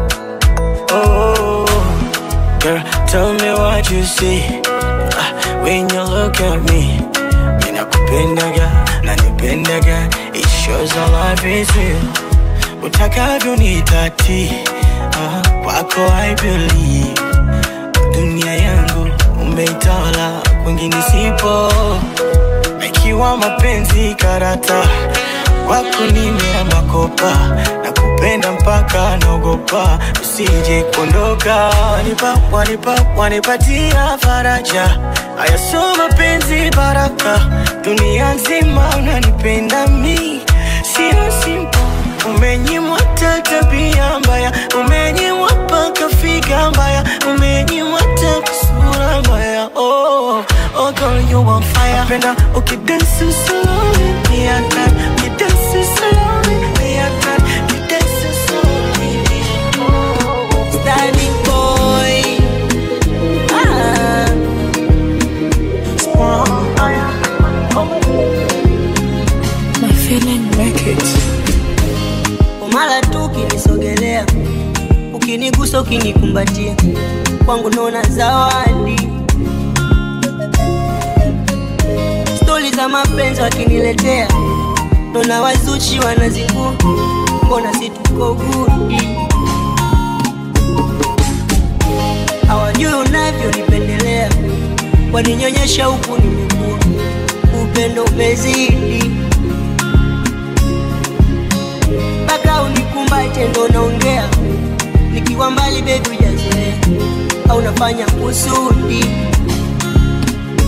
Oh, girl, tell me what you see Ah, when you look at me. Ninakupendaga, nanipendaga. It shows our life is real. Utakavyo nitati, ah, kwako I believe. Dunia yangu umeitawala, kwingine sipo. Ikiwa mapenzi karata, kwako nimeamba kopa na kupenda mpaka naogopa usije kuondoka. Wanipa, wanipa, wanipatia faraja, haya sio mapenzi baraka, dunia nzima unanipenda mi, sio simple Umenyimwa ta tabia mbaya, umenyimwa paka figa mbaya, umenyimwa ta sura mbaya. Oh, oh girl you on fire. Penda ukidansi slowly, ni hatari. Ukidansi slowly, ni hatari. Ukidansi slowly, ni oh. Standing boy. Ah. Strong. My feeling make it. mara tu ukinisogelea ukinigusa ukinikumbatia kwangu naona zawadi stori za mapenzi wakiniletea naona wazuchi wanazikua mbona si tuko gudi hawajui unavyonipendelea waninyonyesha huku nimekua upendo umezidi mpaka unikumbate ndo naongea nikiwa mbali bebi ujazoea au nafanya kusudi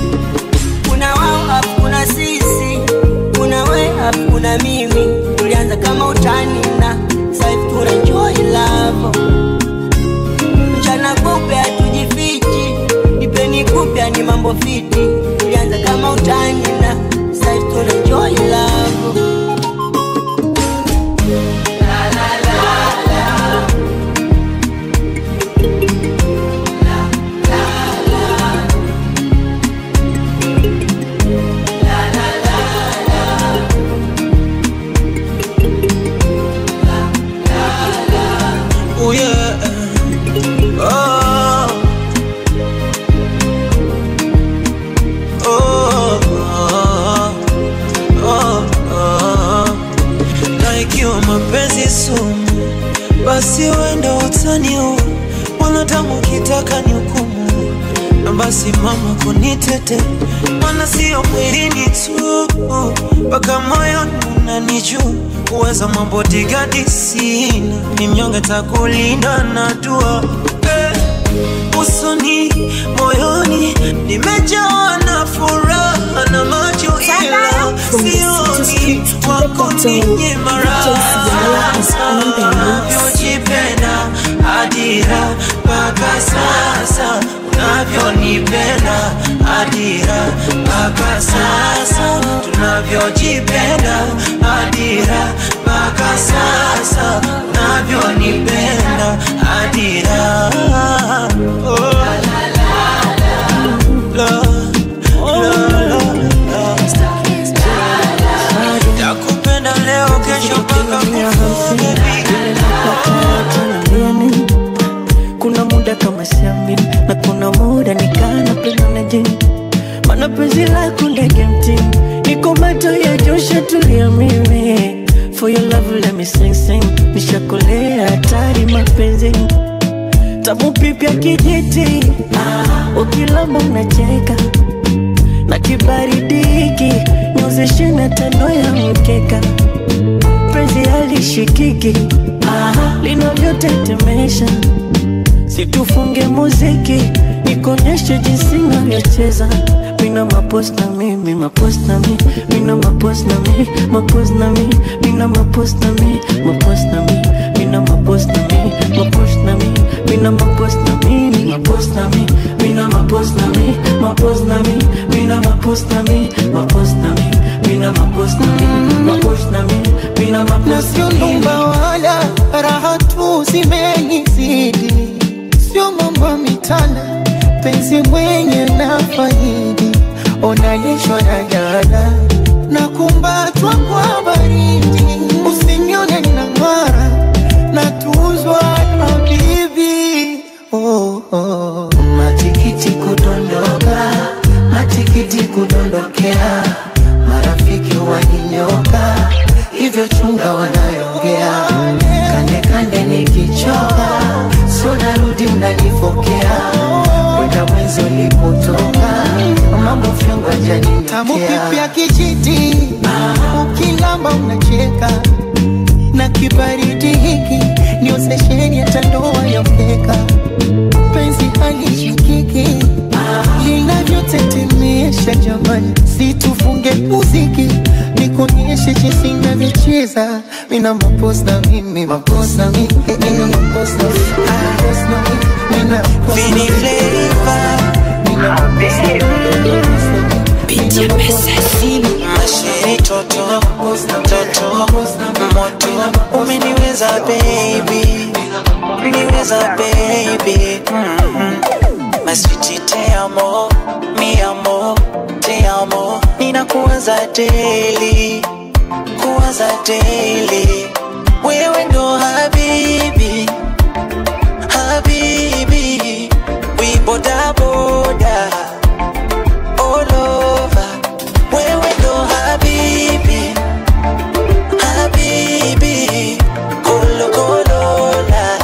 kuna wao afu kuna sisi kuna we afu kuna mimi tulianza ilianza kama utani na saivi tunajoi lavo mchana kupe hatujifichi nipeni kupya ni mambo fiti ilianza kama utani na saivi tunajoi lavo Oh yeah. Oh. Oh. Oh. Oh. Na ikiwa mapenzi sumu, basi wenda utaniua, wanadamu kitaka ni hukumu, na basi mama kunitete, maana sio mwilini tu, mpaka moyoni unanijua uweza mambo digadi sina, ni mnyonge takulinda na dua eh, usoni moyoni nimejawa na furaha na macho ila sioni wako ninyi unavyojipenda adira mpaka sasa unavyonipenda adira mpaka sasa tunavyojipenda adira mpaka sasa unavyonipenda adira oh. la, la, la, la. Nakupenda leo kesho mpaka kufa baby Tunaambiani, kuna muda kama siamini na kuna muda nikana penda na jini mana penzi lako ndege mtini niko macho ya josha tulia mimi for your love let me sing sing nishakolea hatari mapenzi tamu pipya kijiti ukilamba unacheka na kibaridi hiki nyozeshe na tando ya mkeka penzi halishikiki linavyotetemesha situfunge muziki nikonyeshe jinsi navyocheza mina mapos na mi mi mapos na mi mina mapos na mi mapos na mi mina mapos na mi mapos na mi mina mapos na mi mapos na mi mina mapos na mi mi mapos na mi mina mapos na mi mapos na mi mina mapos na mi mapos na mi mina mapos na mi mapos na mi mina mapos na sio nyumba wala raha tu zimenizidi, sio mambo mitana, penzi mwenye na faidi, onalishwa na jana na kumbatwa kwa baridi, usinione na ng'ara na tuzwa na bibi oh, oh. matikiti kudondoka, matikiti kudondokea, marafiki waninyoka, hivyo chunga wanayongea, kande kande nikichoka, sio narudi mnanifokea, kwenda mwenzi ulipotoka, mambo fyongo tamu janinitokea pipya kijiti, ukilamba unacheka na kibaridi hiki ndio sesheni ya tandoa ya mkeka, penzi halishikiki linavyotetemesha jamani, situfunge muziki nikuonyeshe jinsi navyocheza mina mapos na mimi mapos na mi eh, eh, mapos na mi mapos na mi mina mapos na mi mina mapos na mi Masheri toto toto moto umeniweza baby umeniweza baby mm-hmm. maswiti te amo mi amo te amo ninakuwaza daily kuwaza daily wewe ndo habibi habibi we boda boda all over wewe ndo habibi habibi kolo kolola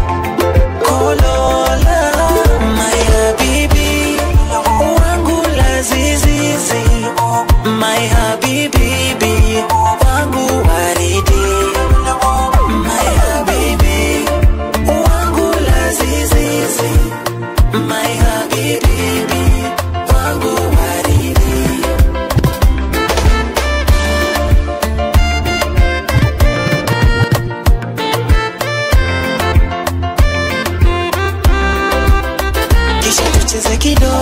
kolola my habibi wangu lazizizi my habibi wangu waridi my habibi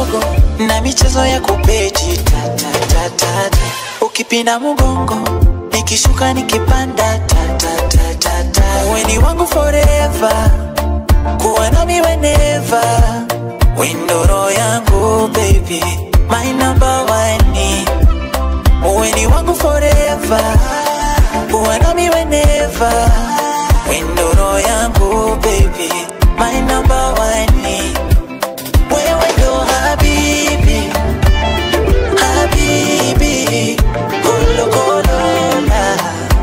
kidogo na michezo ya kubeti tatatatata ukipinda mgongo nikishuka nikipanda tatatatata weni wangu forever kuwa nami weneva windoro yangu baby my number one weni wangu forever kuwa nami weneva windoro yangu baby my number one wewe ndo habibi habibi kolokolola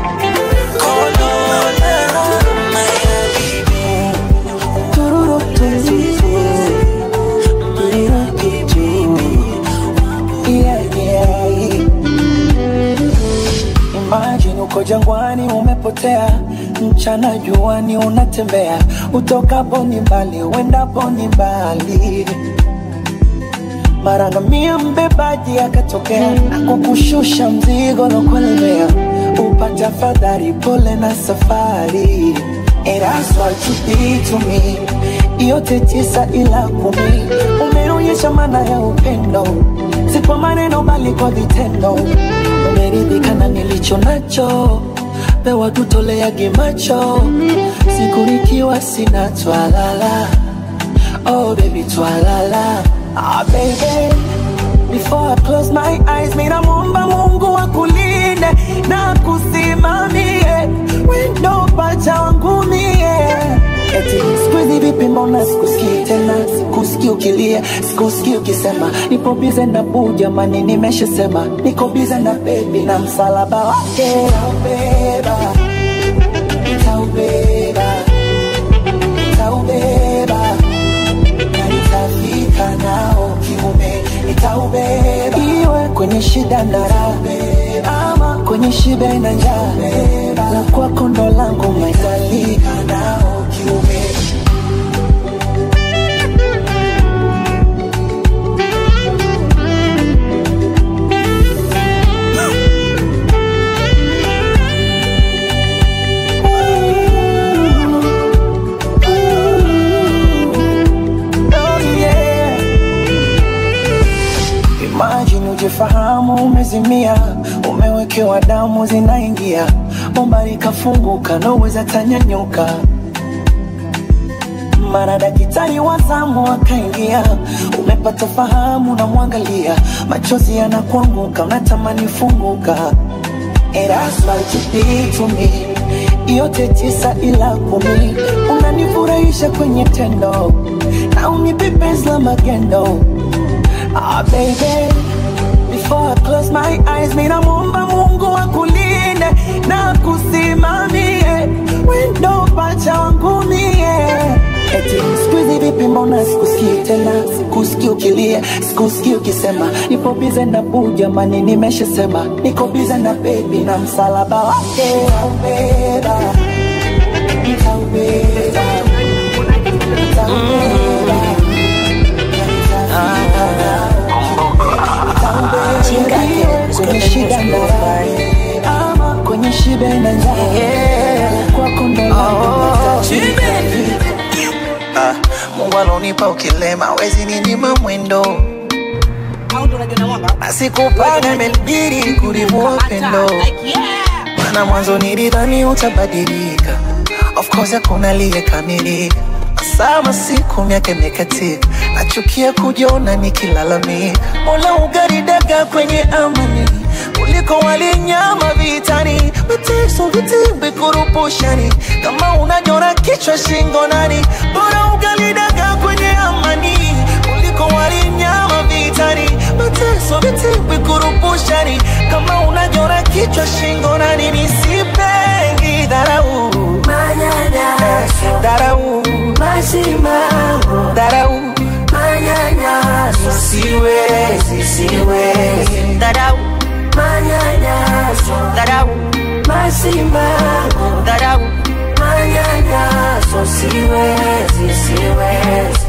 kolola my habibi Tururu, tururu, tururu, tururu. Yeah, yeah. Imagine uko jangwani umepotea, mchana juani unatembea, utokapo ni mbali, uendapo ni mbali. Mara ngamia mbebaji akatokea, akukushusha mzigo lokulemea, upata fadhari, pole na safari. And that's what you did to me, yote tisa ila kumi, umeonyesha maana ya upendo, si kwa maneno bali kwa vitendo. Umeridhika na nilicho nacho, pewa tutoleage macho, siku nikiwa sina twalala. Oh baby twalala, ah baby Before I close my eyes, mina muomba Mungu akulinde na kusimamie wendo pacha wangu mie. Eti siku hizi vipi, mbona sikusikii tena, sikusikii ukilia, sikusikii ukisema nipo bize na buu, jamani, nimeshasema niko bize na bebi na msalaba wake nitaubeba, nitaubeba, nitaubeba na nitafika nao kiume, nitaubeba iwe kwenye shida na raha, ama kwenye shibe na njaa, la kwako ndo langu maitalika nao kiume. Oh, yeah. Imagine ujifahamu umezimia, umewekewa damu zinaingia, bomba likafunguka, naweza tanyanyuka. Mara daktari wa zamu akaingia, umepata fahamu, namwangalia, machozi yanakuanguka, unatamani funguka. And that's what you did to me. Yote tisa ila kumi, unanifurahisha kwenye tendo na unipe penzi la magendo. Ah, baby, before I close my eyes, mina muomba Mungu akulinde na kusimamie wendo pacha wangu mie. Eti siku hizi vipi, mbona sikusikii tena, sikusikii ukilia, sikusikii ukisema nipo bize na buu, jamani, nimeshasema niko bize na bebi na msalaba wake nitaubeba, nitaubeba, nitaubeba kwenye shida na raha, ama kwenye shibe na njaa, kwako ndo langu Ah, Mungu alonipa ukilema wezi ninyima mwendo na sikupanga imenibidi kulivua upendo maana mwanzo nilidhani utabadilika of course hakuna aliyekamilika sama siku miaka imekatika nachukia kujiona nikilalamika mola ugaridaga kwenye amani kuliko walinyama vitani mateso vitimbi kurupushani kama unajora kichwa shingo nani bora ugalidaga kwenye amani kuliko walinyama vitani mateso vitimbi kurupushani kama unajora kichwa shingo nani nisipengi dharau manyanyaso dharau masimango dharau manyanyaso siwezi siwezi dharau manyanyaso dharau masimango dharau manyanyaso siwezi siwezi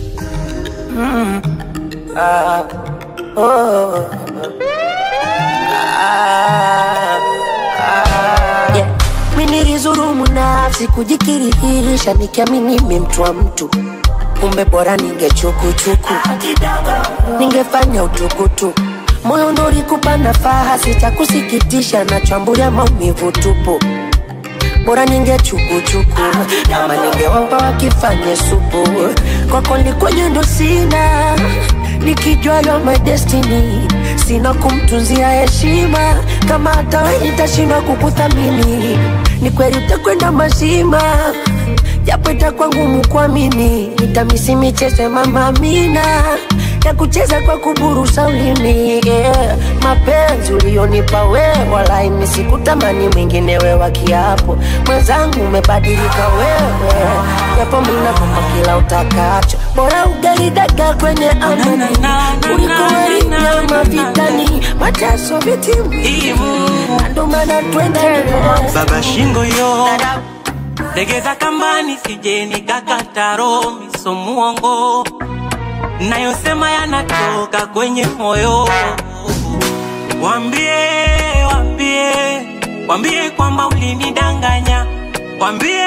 Ah, oh. Yeah. Mi nilizurumu nafsi kujikirihisha nikiamini mi mtu wa mtu kumbe bora ningechukuchuku ningefanya utukutu moyo ndo ulikupa nafaha sitakusikitisha nachambulia maumivu tupu bora ningechukuchuku ama ningewapa wakifanye supu kwako likwenye ndo sina nikijua yo my destiny sina kumtunzia heshima kama hata we nitashindwa kukuthamini ni kweli utakwenda mazima japo itakuwa ngumu kuamini nitamisi michezo ya mama Amina ya kucheza kwa kuburusa ulimi yeah. mapenzi ulionipa wewe walai mi sikutamani mwingine we wa kiapo mwenzangu umebadilika wewe japo minakupa kila utakacho bora ugali dagaa kwenye amani kuliko wali nyama vitani mateso vitimu ndo maana twende baba shingo yo legeza kambani sije nikakata roho miso muongo nayosema yanatoka kwenye moyo wambie wambie wambie kwamba ulinidanganya wambie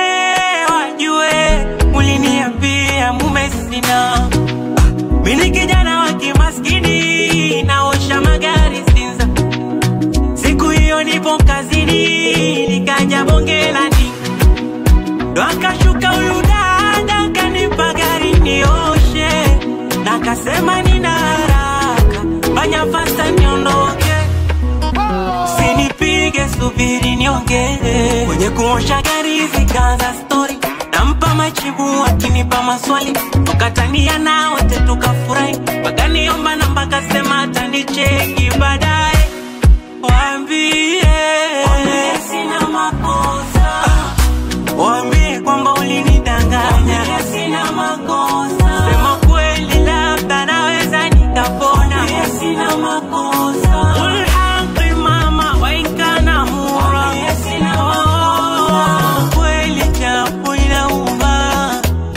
wajue uliniambia mume sina mini kijana wa kimaskini naosha magari Sinza siku hiyo nipo kazini nikaja bonge la ndinga ndo akashuka huyu dada kanipa gari nioshe na kasema nina haraka fanya fasta niondoke sinipige subiri niongee kwenye kuosha gari zikaanza stori nampa majibu akinipa maswali tukatania na wote tukafurahi wakaniomba namba kasema atanicheki baadaye waambie waambie sina makosa Waambie kwamba ulinidanganya, sina makosa. Sema kweli, labda naweza nikapona, Waambie sina makosa. Qul haqi mama wa in kana mura, Waambie sina makosa. Kweli japo inauma,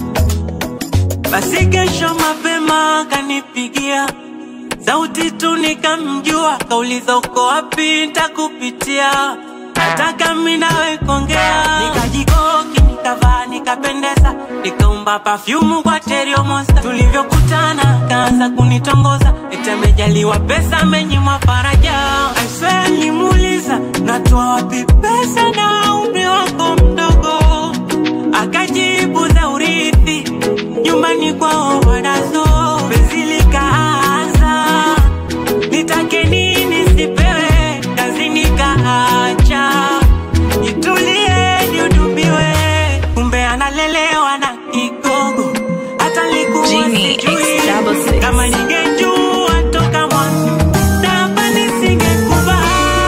basi kesho mapema kanipigia sauti tu nikamjua, kauliza uko wapi, ntakupitia nataka mi nawe kuongea. Nikajikoki, nikavaa, nikapendeza, nikaumba pafyumu kwa Terrio Monster. Tulivyokutana kaanza kunitongoza, eti amejaliwa pesa, amenyimwa faraja. I swear nilimuuliza, natoa wapi pesa na umri wako mdogo? Akajibu za urithi, nyumbani kwao wanazo. Penzi likaanza, nitake nini sipewe, kazi nikaacha, nitulie nihudumiwe, kumbe analelewa na kigogo, hata likuwa sijui kama ningejua toka mwanzo namba nisingekubali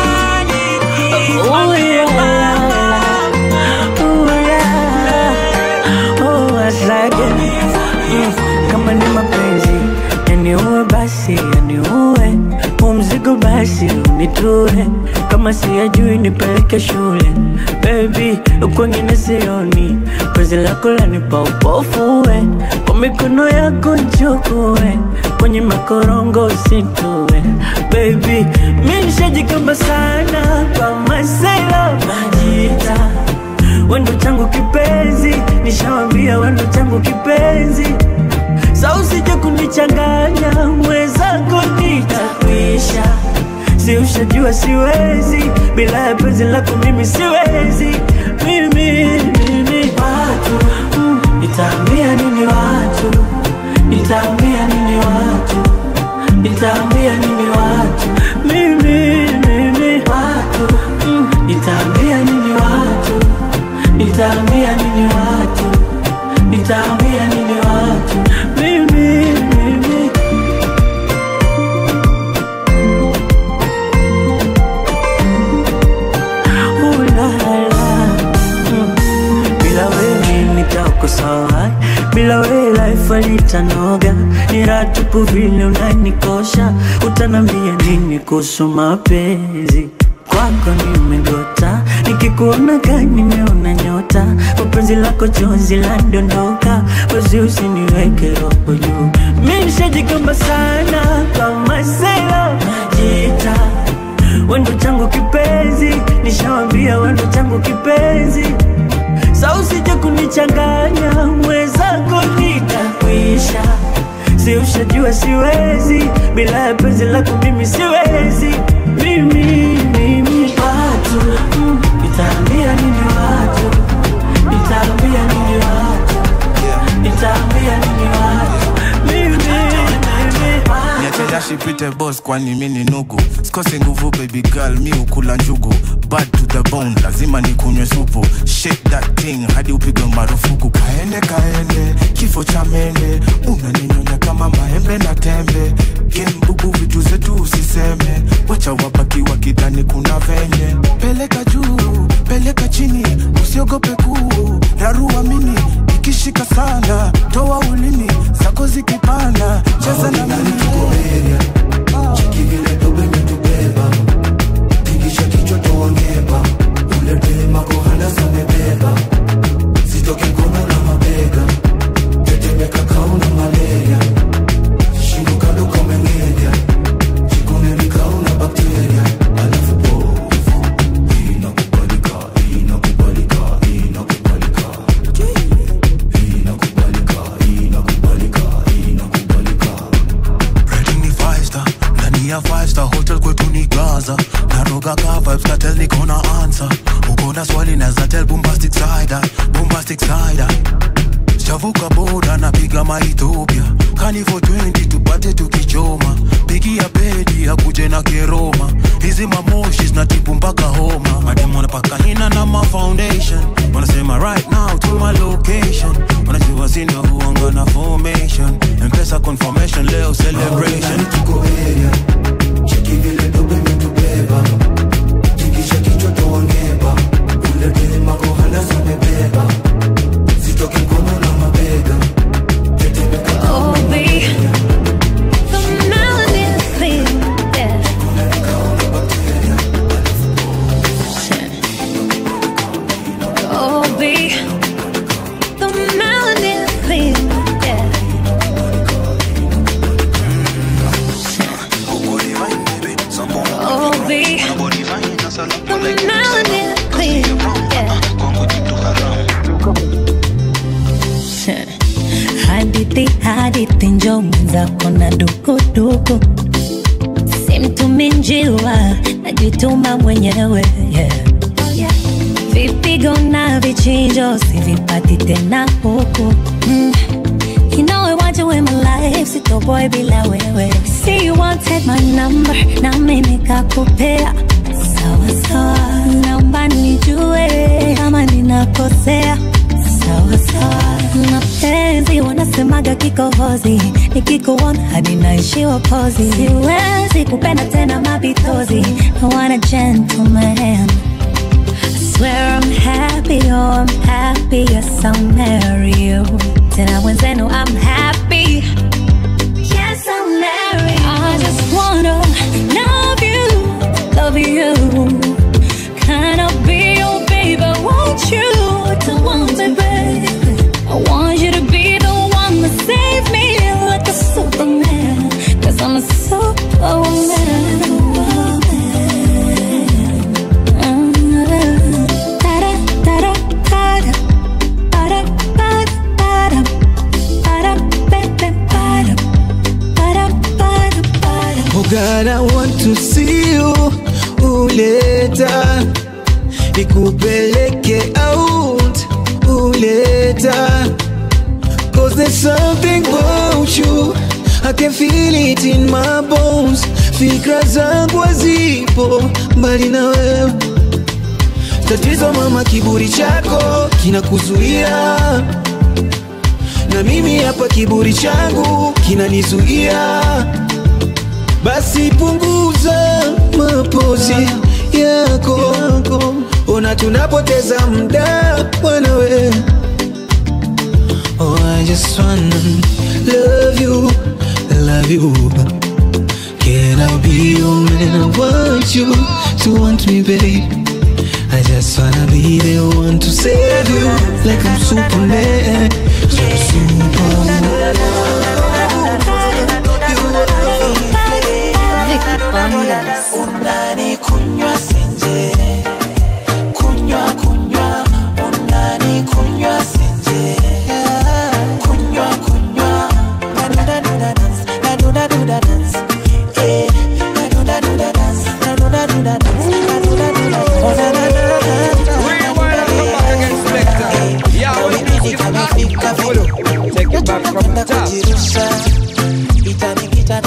Oh, yeah. Oh, yeah. Oh, asake. Mm, kama ni mapenzi yaniue basi yaniue umzigo basi unitue kama siyajui nipeleke shule bebi kwengine sioni penzi lako lanipa upofue kwa mikono yako nchukue kwenye makorongo usitue bebi mi nishajikamba sana kwa masela majita wendo changu kipenzi nishawambia wendo changu kipenzi sa usije kunichanganya mwenzako nitakwisha si ushajua siwezi bila ya penzi lako mimi siwezi mimi mimi watu mm, nitaambia nini watu nitaambia nini watu nitaambia nini watu mimi mimi watu mm, nitaambia nini watu nitaambia nini watu nitaambia nini watu mimi mimi Ooh, la, la. Mm. bila wewe nitakosawa bila wewe life alitanoga ni ratupu vile unanikosha utanambia nini kuhusu mapenzi kwako nimegota nikikuona gani nimeona nyota mapenzi lako chozi landondoka wezi usiniweke roho juu mi nishajikamba sana kwa masela najita changu kipenzi sa usije kunichanganya mwenzako nitakwisha si ushajua siwezi bila ya penzi lako mimi siwezi mimi mimi watu mm, nitaambia nini watu nitaambia nini watu nitaambia nini watu mimi mimi niache shipite boss kwani mi ni nugu sikosi nguvu baby girl mi ukula njugu bad to the bone lazima nikunywe supu shake that thing hadi upigwe marufuku kaende kaende kifo cha mende unaninyonya kama maembe na tembe gembubu vitu zetu usiseme wacha wabaki wakidhani kuna venye peleka juu peleka chini usiogope kuu rarua mini ikishika sana toa ulimi zako zikipanda cheza na mimi Rating ni five star ndani ya five star hotel kwetu ni gaza naroga ka vibes katel niko na answer uko na swali naza tell bombastic side eye, bombastic side eye. Shavuka boda napiga maethiopia kani for 20 tupate tukichoma pigia pedi akuje na keroma hizi mamoshi zinatibu mpaka homa madem wanapaka hina na ma foundation wanasema right now to my location wanajua sindo huanga na formation mpesa confirmation leo celebration tuko area cheki vile dobe metubeba tikisha kichwa toangeba ule dema kohana zamebeba zitoke mkono na mabega Oh, babe, the melanin thing, yeah. Oh, babe, the melanin thing, yeah. Oh, babe, the melanin thing, yeah. hadithi hadithi njo mwenzako na dukuduku simtumi njiwa najituma mwenyewe yeah. vipigo na vichinjo sivipati tena huku mm. You know I want you in my life, sitoboy bila wewe See you wanted my number, na mimi nikakupea Sawa sawa, naomba nijue kama ninakosea Sawa sawa, mapenzi wanasemaga kikohozi Nikikuona hadi naishiwa pozi Siwezi kupenda tena mapitozi I want a gentleman I swear I'm happy, oh I'm happy, yes I'll marry you Tena mwenzenu I'm happy, yes I'll marry you I just wanna love you, love you Can I be your baby, want you to want me, baby I want you to be the one that save me like a superman Cause I'm a superwoman Oh God, I want to see you uleta nikupeleke out uleta Cause there's something about you I can feel it in my bones Fikra zangu hazipo mbali na wewe Tatizo mama, kiburi chako kinakuzuia na mimi hapa kiburi changu kinanizuia basi punguza mapozi yako, ona tunapoteza muda mwanawe. Oh, I just wanna love you, love you. Can I be your man? I want you to want me, babe. I just wanna be the one to save you, like I'm Superman. You're Superman. unani kunywa senje kunywa kunywa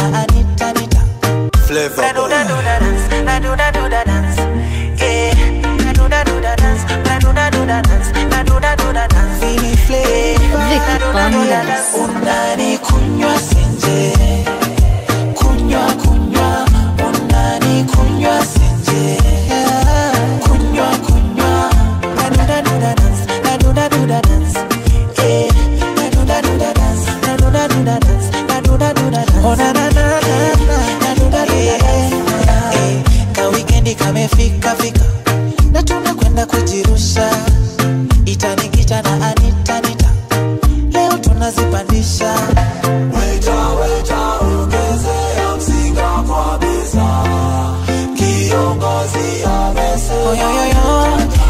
Anita, Anita. Flavor Na do da do da dance, na do da do da dance. Yeah, na do da do da dance, na do da do da dance, na do da do da dance. Feel flavor, na do da do da dance. Unani kunywa senje, kunywa kunywa, unani kunywa senje. Kunywa kunywa, na do da do da dance, na do da do da dance. Yeah, na do da do da dance, na do da do da dance, na do da do da dance. Oh na na na na na, na do da do da dance. Eh, ka wikendi kamefika fika na tunakwenda kujirusha itanikita na anita nita leo tunazipandisha weta weta ongezea mzinga kwa besa kiongozi amesa oyoyoyo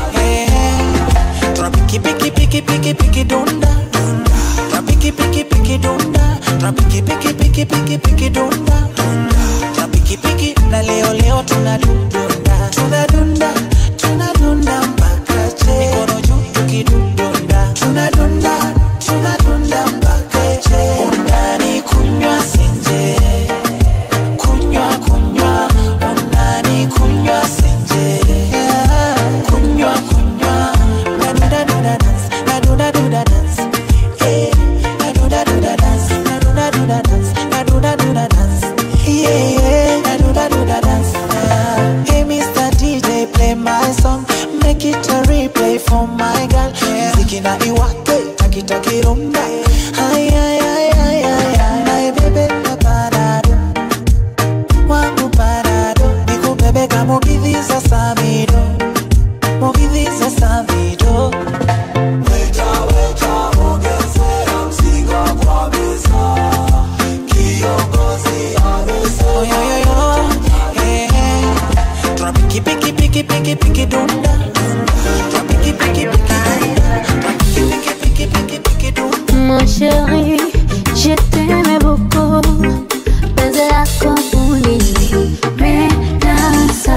tuna piki piki piki piki piki dunda dunda tuna piki piki piki dunda tuna piki piki piki piki piki dunda dunda tuna piki piki na leo leo tuna dunda tuna dunda tuna dunda mpaka che mikono juu tukidunda tuna dunda tuna dunda mpaka che undani kunywa senje kunywa kunywa undani kunywa senje kunywa kunywa na duda duda dance na duda duda dance yeah na duda duda dance na duda duda dance na duda duda dance yeah yeah na duda duda dance Ah, hey Mr. DJ play my song make it a replay for my girl mziki na iwake takitaki rumba ay ay ay ay ay ay ay bebe na parado wangu parado nikubebe kama mugithi za samido mugithi za samido weta weta ongezea mzigo kwa meza kiongozi amesa oyoyoyo eh, eh. tuna piki piki piki piki piki dunda tuna piki piki piki dunda tuna piki piki piki piki piki dunda Mon chéri, je t'aimais beaucoup. Penzi lako ulinipendeza.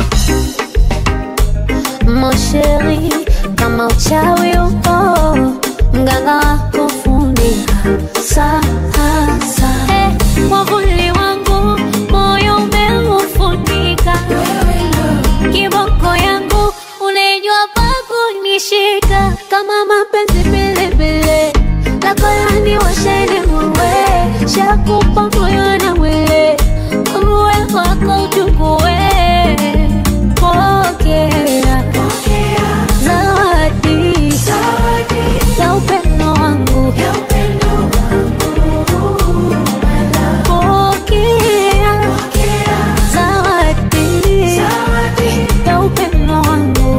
Mon chéri, kama uchawi upo, mganga wako fundi sasa. Eh, mwavuli wangu moyo umeufunika, kiboko yangu unaijua pa kunishika kama mapenzi pilipili lako yani washene muwe shakupa moyo na mwili uwe wako uchukue pokea zawadi ya upendo wangu pokea zawadi ya upendo wangu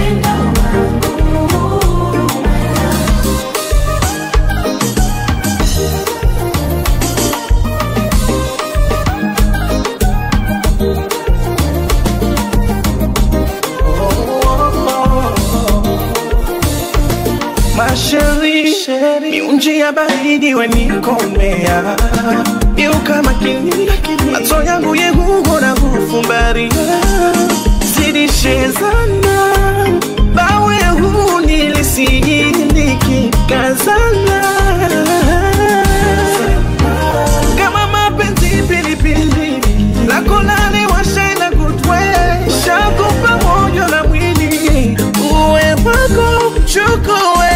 masheri miunji ya baridi wenikomea iuka makini macho yangu yehugo na kufumbaria zidishezana bawe huu nilisijindiki kazana kama mapenzi pilipili lako lale washaina kutwe shakupa moyo na mwili uwe wako chukue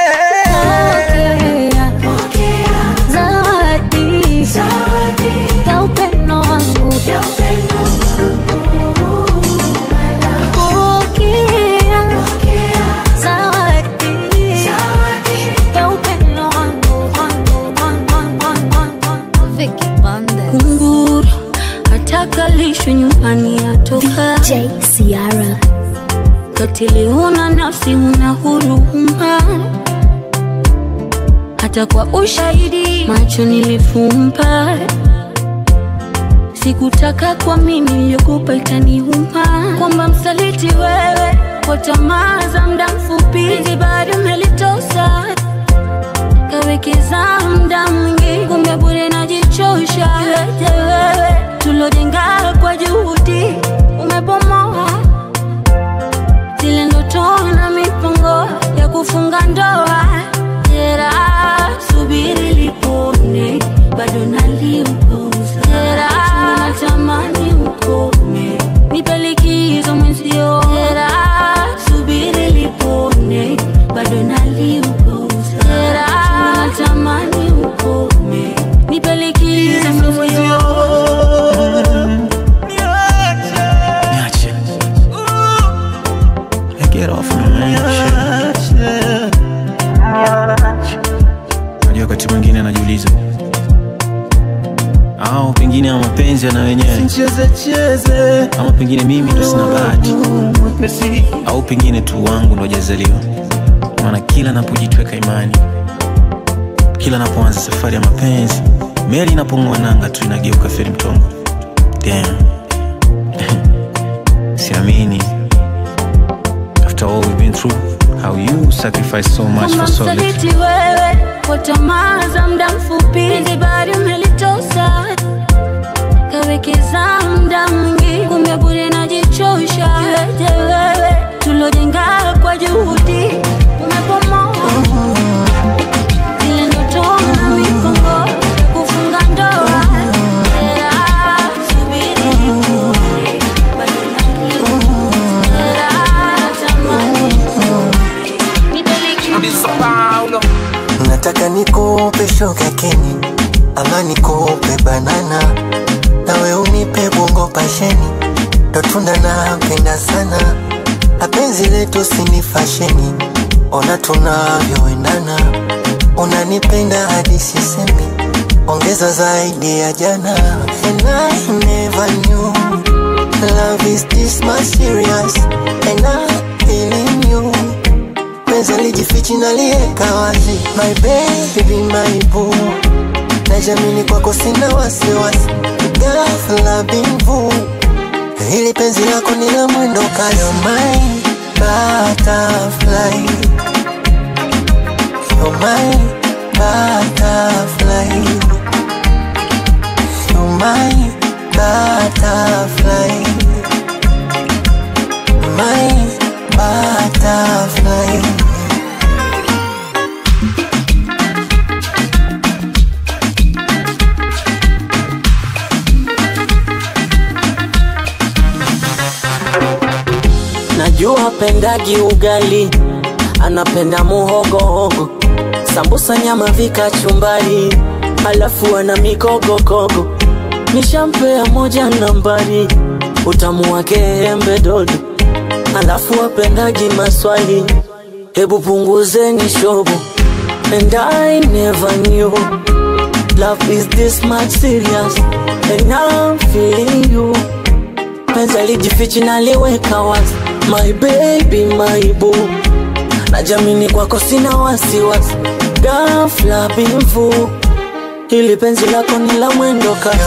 zawadi ya upendo wangu pokea zawadi ya upendo wangu kunguru atakalishwe nyumbani atoka Ciara katili huna nafsi huna huruma hata kwa ushahidi macho nilifumba sikutaka kwa mimi niliyokupa ikaniuma kwamba msaliti wewe kwa tamaa za muda mfupi hizi bado melitosa kawekeza muda mwingi kumbe bure najichosha yote wewe tulojenga kwa juhudi umebomoa zile ndoto na mipango ya kufunga ndoa jera subiri lipone bado naliupuza au pengine ama mapenzi yana wenyewe cheze cheze ama pengine mimi ndo sina bahati mwepesi au pengine tu wangu ndo hajazaliwa maana kila napojitweka imani kila napoanza safari ya mapenzi meli inapong'oa nanga tu inageuka feri mtongo Damn. siamini after all we've been through how you sacrifice so much kama for so little msaliti wewe kwa tamaa za muda mfupi hizi bari umelitosa kawekeza muda mwingi kumbe bure najichosha iweje wewe tulojenga kwa juhudi umepomoa zile ndoto na mikongo kufunga ndoa Yeah, subiri nikuone, bado nakuja. Yeah, tamani nataka nikupe shoga keni ama nikupe banana nawe unipe bongo pasheni ndo tunda napenda sana apenzi letu sini fasheni ona tunavyoendana unanipenda hadi sisemi ongeza zaidi ya jana and I never knew love is this much serious and I'm feeling you penzi lijifichi nalieka wazi my baby my boo najamini kwako sina wasiwasi ghafla bimvu hili penzi lako ni la mwendo kasi You're my butterfly You're my butterfly You're my butterfly My butterfly najua pendagi ugali anapenda muhogohogo sambusa nyama vikachumbari alafu ana mikogokogo nishampea moja nambari utamu wake embe dodo alafu apendagi maswali hebu punguzeni shobo and I never knew love is this much serious and I'm feeling you penzi lijifichi naliweka wazi my baby my boo najamini kwako sina wasiwasi gafla bimvu hili penzi lako ni la mwendo kasi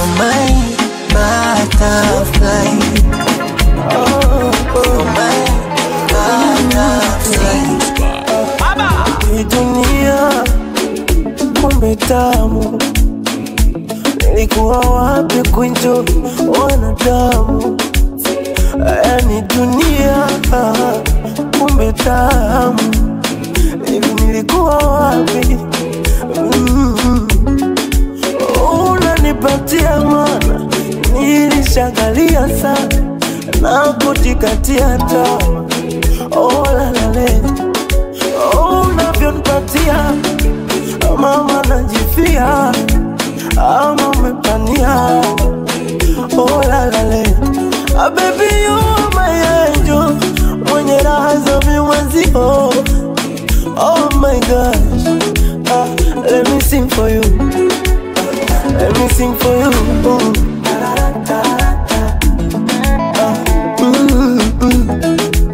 butterfly. Oh, oh, my butterfly. Hii dunia kumbe tamu, nilikuwa wapi kuenjoy wanadamu? Yani dunia kumbe tamu, hivi nilikuwa wapi? Mm. Unanipatia mana, nilishangalia sana na kujikatia tamaa. Oh, la, la, le. Oh, unavyonipatia mama najifia ama umepania oh, la, la, le. Ah, baby you are my angel mwenye raha za viwazio oh my gosh ah, let me sing for you ah, let me sing for you oh. Ah, mm, mm.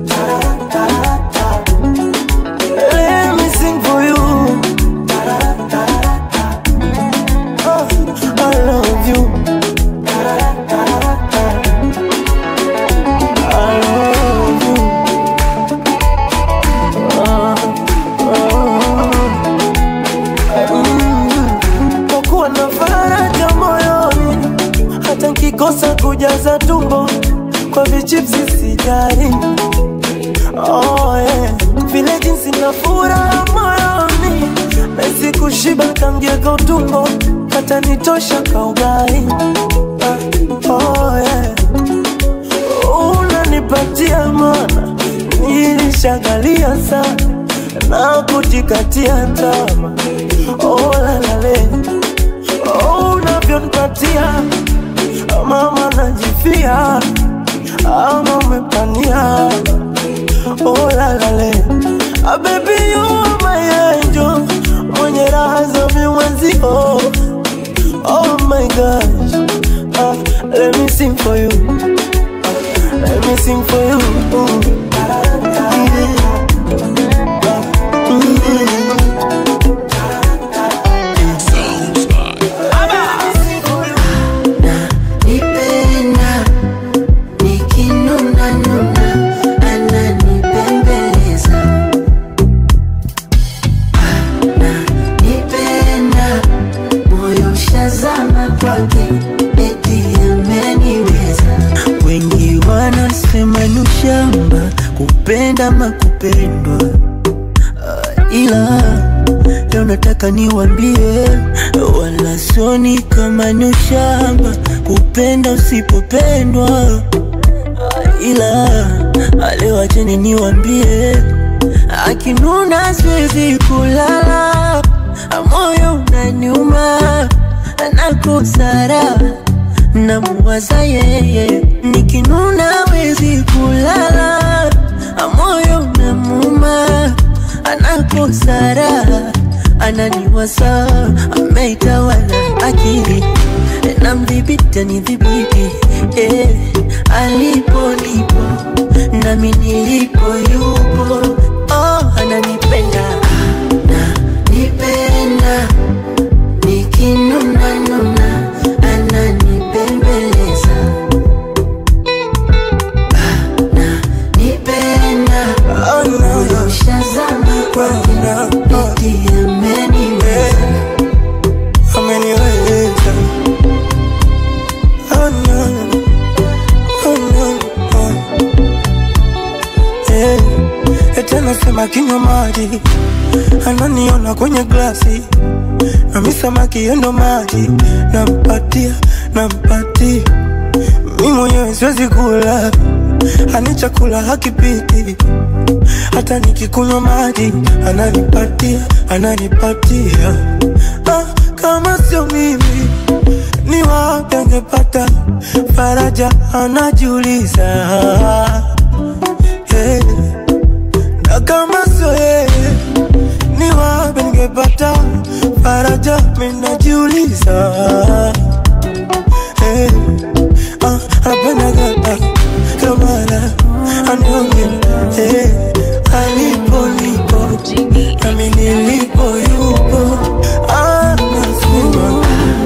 Let me sing for you. Oh, I love you. I love you. Ah, ah, mm. Kwa kuwa na faraja moyoni, hata nkikosa kujaza tumbo kwa vichipsi sijali. Oh, yeah. Vile jinsi na furaha moyoni Nahisi kushiba kamgeka utumbo Hata nitosha kaugai ah, oh, yeah. Unanipatia mana Nilishagalia sana Na kujikatia tama Oh la la le Oh unavyonipatia Mama najifia Ama umepania oh la la le ah, baby you are my angel mwenye raha za viwazio oh my gosh Let me sing for you. Let me sing for you. Nipenda nikinuna nuna ananipembeleza Nipenda moyo shazama kwake eti ameniweza Wengi wanasema ni ushamba kupenda ama kupendwa, Ah, ila leo nataka niwambie, wala soni kama ni ushamba kupenda usipopendwa, Ah, ila ah, leo acheni niwambie, akinuna siwezi kulala, moyo unaniuma nakosara namuwaza yeye nikinuna wezi kulala moyo namuma anakosara ananiwasa ameitawala akili namdhibiti anidhibiti eh, alipo nipo nami nilipo yupo oh, ananipenda Nipenda nikinuna nuna ananipembeleza Nipenda moyo shazama kwake eti ameniweza ameniweza Oh, no. Oh, no. Oh. Eh, eti anasema kinywa maji ananiona kwenye glasi nami samaki endo maji nampatia nampatia mi mwenyewe siwezi kula ani chakula hakipiti hata nikikunywa maji ananipatia ananipatia ah, kama sio mimi ni wapi angepata faraja anajiuliza hey. na kama sio yeye ni wapi ningepata faraja minajiuliza hey. ah, anapenda gata kamala anionge hey. alipo nipo nami nilipo yupo ah, nasema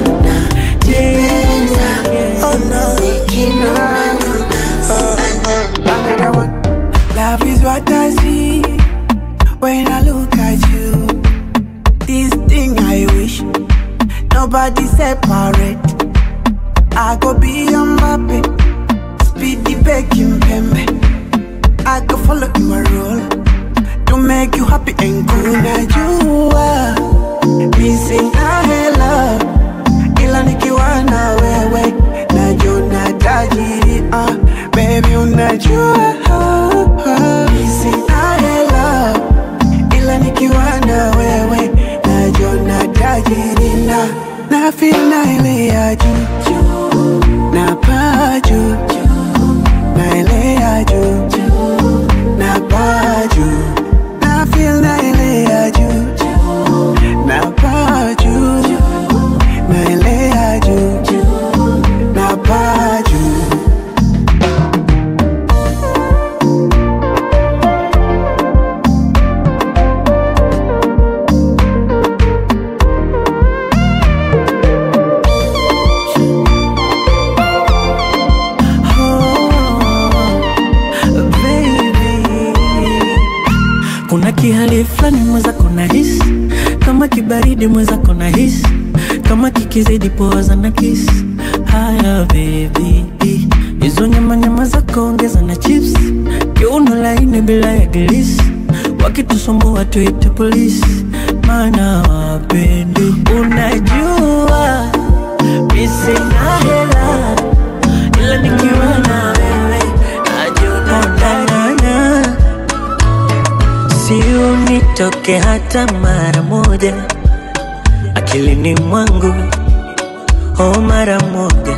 Love is what I see when I look at you. This thing I wish nobody separate. I go be a Mbappe, speedy baking pembe. I go follow in my role to make you happy and cool. Now you are missing a hella, ila nikiwa na wewe najona tajiri. Uh, baby unajua missing a hella, ila nikiwa na wewe najona tajiri na na feel na ile ya juu na paa juu na ile ya juu na paa juu na feel na ile ya juu na paa juu na ile ya juu na paa juu kuna kihali fulani mwenzako na hisi kama kibaridi mwenzako na hisi kama kikizidi poza na kisi haya bebi hizo nyama nyama zako ongeza na chips kiuno laini bila ya gilisi wakitusumbua tuite polisi maana wapendi unajua misina hela ila nikiwa na wewe najionanana si unitoke hata mara moja akilini mwangu oh mara moja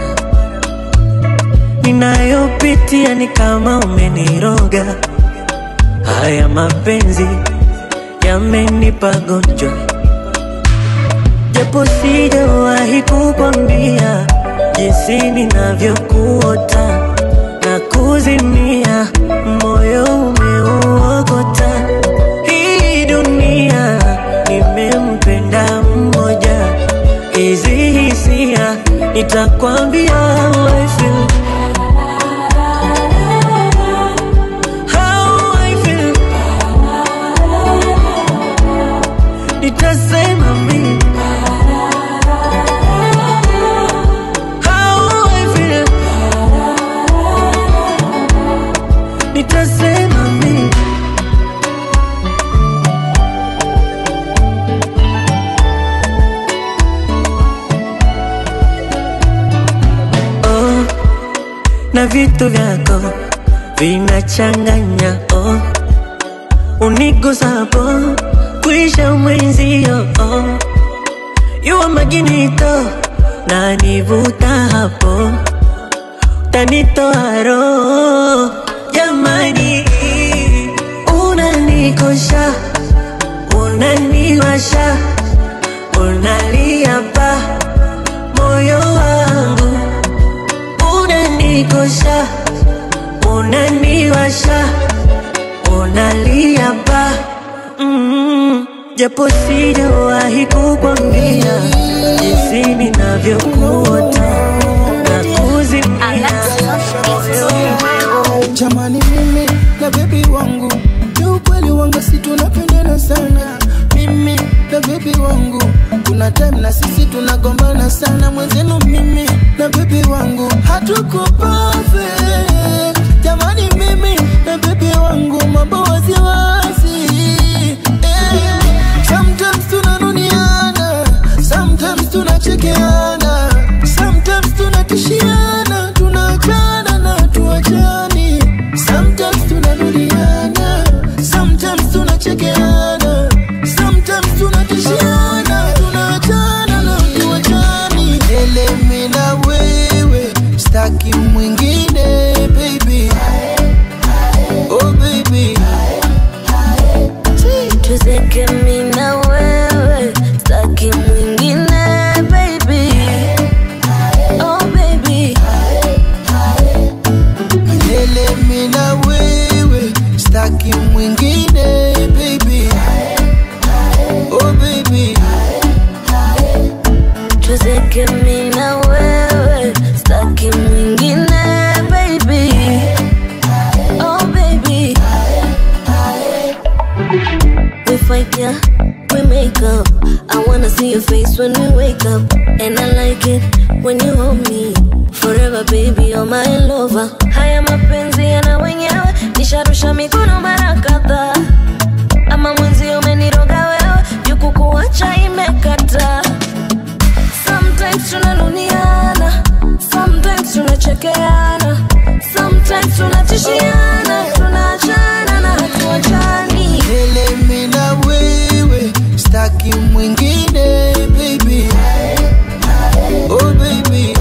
ninayopitia ni kama umeniroga haya mapenzi yamenipa gonjwa japo sijawahi kukwambia jinsi ninavyokuota na kuzimia, moyo umeuokota. Hii dunia nimempenda mmoja, hizi hisia nitakwambia how I feel. How I feel. Nitasema mimi How I feel. Nitasema mimi oh, na vitu vyako vinachanganya oh, unigusapo kuisha mwenzio oh, yuwa maginito na nivuta hapo tanitoa roho jamani, unanikosha unaniwasha unalia pa moyo wangu unanikosha unaniwasha unalia pa mm, japo sijawahi kukwambia jinsi ninavyokuota na kuzimia jamani mimi na bebi wangu ni ukweli wangu si tunapendana sana mimi na bebi wangu kuna time na sisi tunagombana sana mwenzenu mimi na bebi wangu hatuko perfect jamani mimi na bebi wangu mambo waziwazi eh. sometimes tunanuniana sometimes tunachekeana sometimes tunatishiana tunaachana na tuachani sometimes tunarudiana sometimes tunachekeana sometimes tunatishiana tunaachana na tuachani elemi na wewe staki mwingine baby oh baby tuzeke mi na wewe staki mwingine baby oh baby milele mi na wewe staki mwingine baby oh baby tuzeke mi na wewe staki mwingine baby oh baby we fight yeah we make up i wanna see your face when we wake up and i like it when you hold me forever baby you're my lover haya mapenzi yana wenyewe nisharusha mikono mara kadhaa ama mwenzi umeniroga wewe jukukuacha imekata sometimes tunanuniana sometimes tunachekeana sometimes tunatishiana tunaachana na hatuachani milele mi na wewe staki mwingine baby oh baby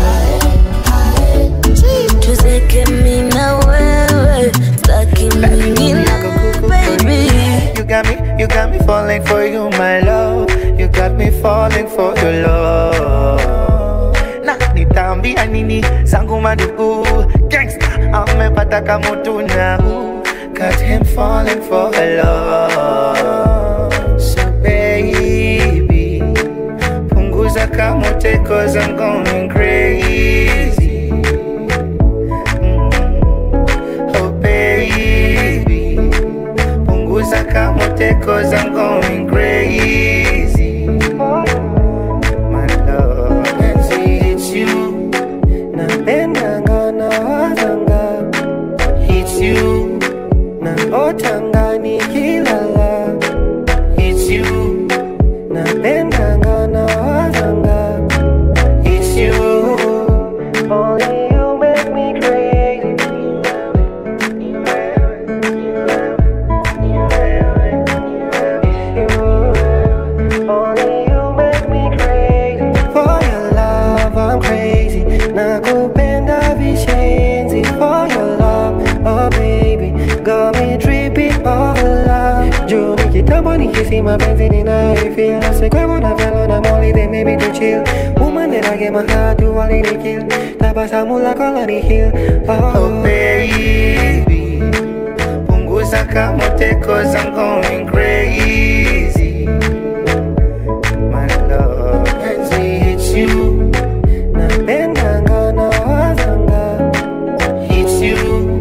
tuzeke mi na wewe staki mwingine baby You got me, you got me falling for you, my love. You got me falling for your love. Na nitambia nini zangu madugu gangsta amepata kamutu na got him falling for her love. So baby, punguza kamote cause I'm going crazy. Mm. Oh baby, punguza kamote cause I'm going crazy. My love, and see it's you. Napendanga na wazanga, it's you. Na otanga nikilala, it's you. Napendanga na wazanga, it's you. Only you make me crazy. Only you make me crazy. For your love, I'm crazy. Nakupenda vishenzi. For your love, oh baby, got me tripping over love. Juu ni kitambo nikisi mapenzi ninayoifeel. Sikwemo na velo na molly, they maybe to chill. Woman that I gave my heart to a lady kill Tabasamu lako lanihil Oh baby Punguza kama cause I'm going crazy My love Penzi hits you Napendanga na wazanga Hits you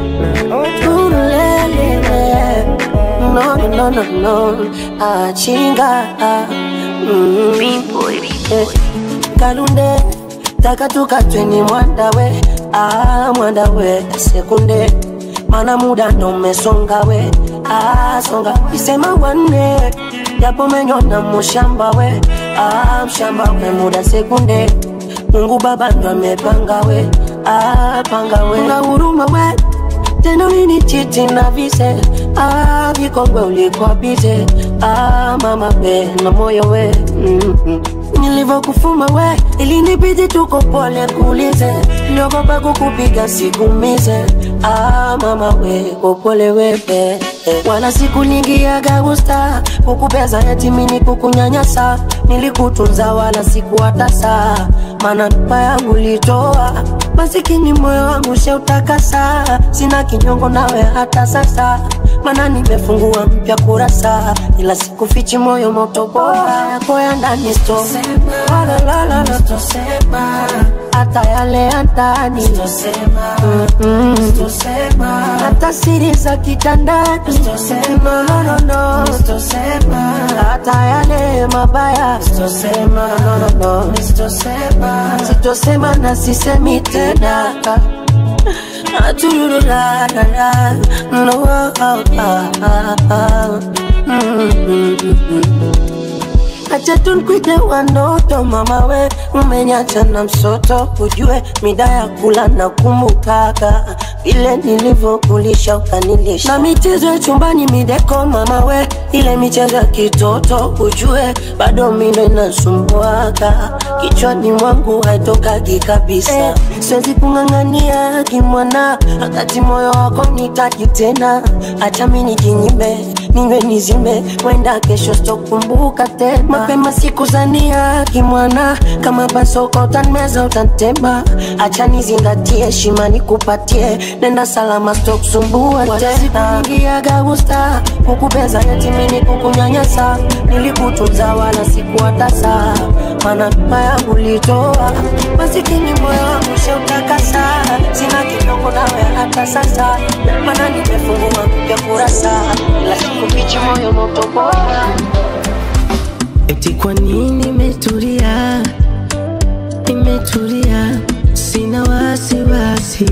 Ulelele. No, no, no, no, no. Achinga. Mm. Eh, Kalunde taka tukatweni mwandawe ah, mwandawe sekunde mana muda ndo umesonga we ah, songa isema wanne japo menyona mushamba we ah, mshamba we muda sekunde Mungu Baba ndo amepanga we ah, panga we una huruma we tena nini chiti na vise ah, vikongwe ulikuwa bize ah, mama be na moyo we mm-hmm. nilivyokufuma we ilinibidi tuko pole kuulize niogopa kukupiga sikumize ah, mama we kopole wepe wala siku ningiaga gusta kukubeza eti mini kukunyanyasa nilikutunza wala sikuhata saa maana ndoa yangu litoa masikini moyo wangu sheutakasa sina kinyongo nawe hata sasa mana nimefungua mpya kurasa ila sikufichi moyo moto bora yako ya ndani sto hata yale ya ndani Mm-mm. hata siri za kitandani No, no, no, no. hata yale mabaya No, no, no. sitosema na sisemi tena Aturururarara. No, ah, ah, ah, ah. Mm-mm. Acha tunkwite wanoto mama we umenyacha na msoto ujue mida ya kula na kumbukaga vile nilivyokulisha ukanilisha na michezo ya chumbani mideko mama we ile michezo ya kitoto ujue bado mindo inasumbuaga kichwani mwangu haitokagi kabisa eh, siwezi kung'ang'ania kimwana wakati moyo wako nitaki tena acha mi nijinyime ninywe nizime wenda kesho sitokumbuka tena mapema sikuzania kimwana kama basoko utanmeza utantema acha nizingatie heshima nikupatie nenda salama sitokusumbua tena ingiaga gusta kukubeza yatimini kukunyanyasa nilikutunza wala sikuwatasa mana mama yangu litoa masikini moyo wangu sheutakasa sina kidogo nawe hata sasa mana nimefungua mpya kurasa la sikufichi moyo moto bora Eti kwa nini nimetulia, nimetulia, sina wasiwasi.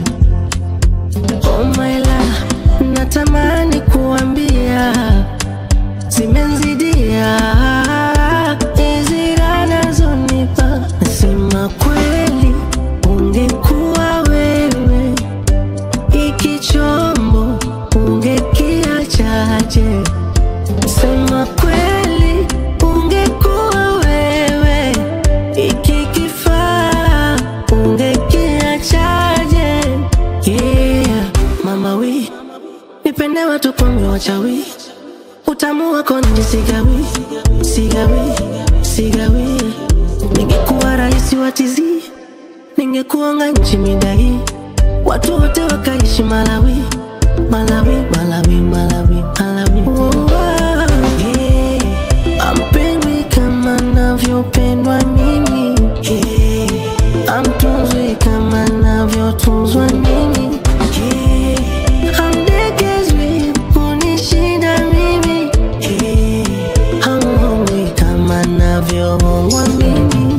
Oh my love, natamani kuambia zimenzidia hizi raha nazonipa. Nasema kweli, ungekuwa wewe hiki chombo ungekiachaje? Sema kweli, ungekuwa wewe iki kifaa ungekiachaje? Yeah, mama wi nipende watu pombe wachawi, utamu wako nje sigawi, sigawi, sigawi. Ningekuwa rais wa tizi, ningekuonga nchi midai, watu wote wakaishi Malawi, Malawi, Malawi, Malawi, Malawi. Oh, yeah. Ampendwi kama navyopendwa mimi yeah. Amtunzwi kama navyotunzwa mimi yeah. Amdegezwi kunishinda mimi yeah. Hamhongwi kama navyohongwa mimi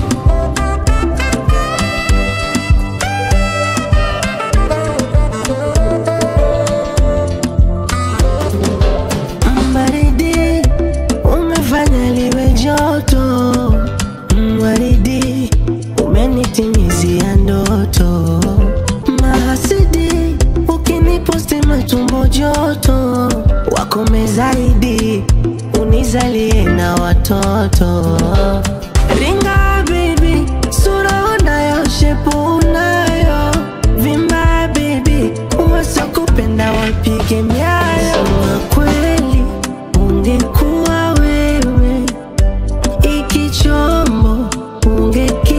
Baridi umefanya liwe joto, Mm, waridi umenitimizia ndoto, mahasidi ukiniposti matumbo joto, wakome zaidi unizalie na watoto. Ringa baby, sura unayo, shepu unayo, vimba baby, wasokupenda wapige miayo. Sema kweli ungekuwa wewe iki chombo ungeki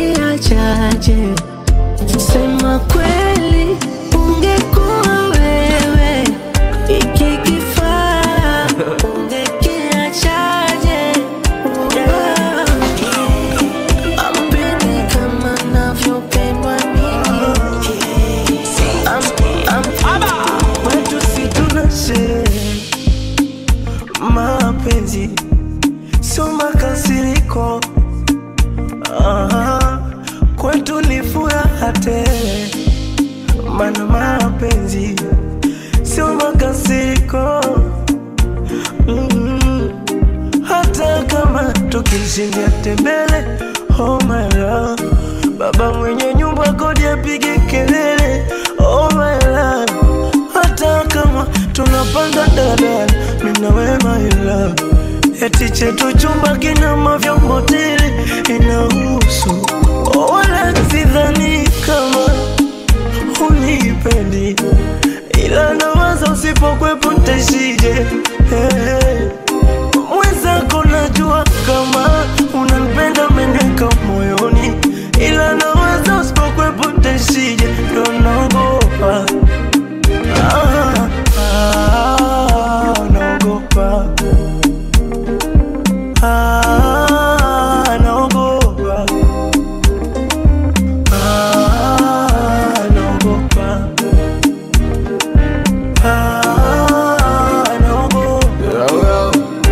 maana mapenzi sio makasiriko mm hata kama tukishindia tembele oh my love baba mwenye nyumba kodi apige kelele oh my love hata kama tunapanda dadala mina we my love eti chetu chumba kina mavyombo tele inahusu oh, wala sidhani kama unipendi ila nawaza usipokwepo ntashije hey. mwenzako najua kama unanipenda meneka moyoni ila nawaza usipokwepo ntashije ndo naogopa ah, ah, naogopa ah, naogopa ah, naogopa ah, naogopa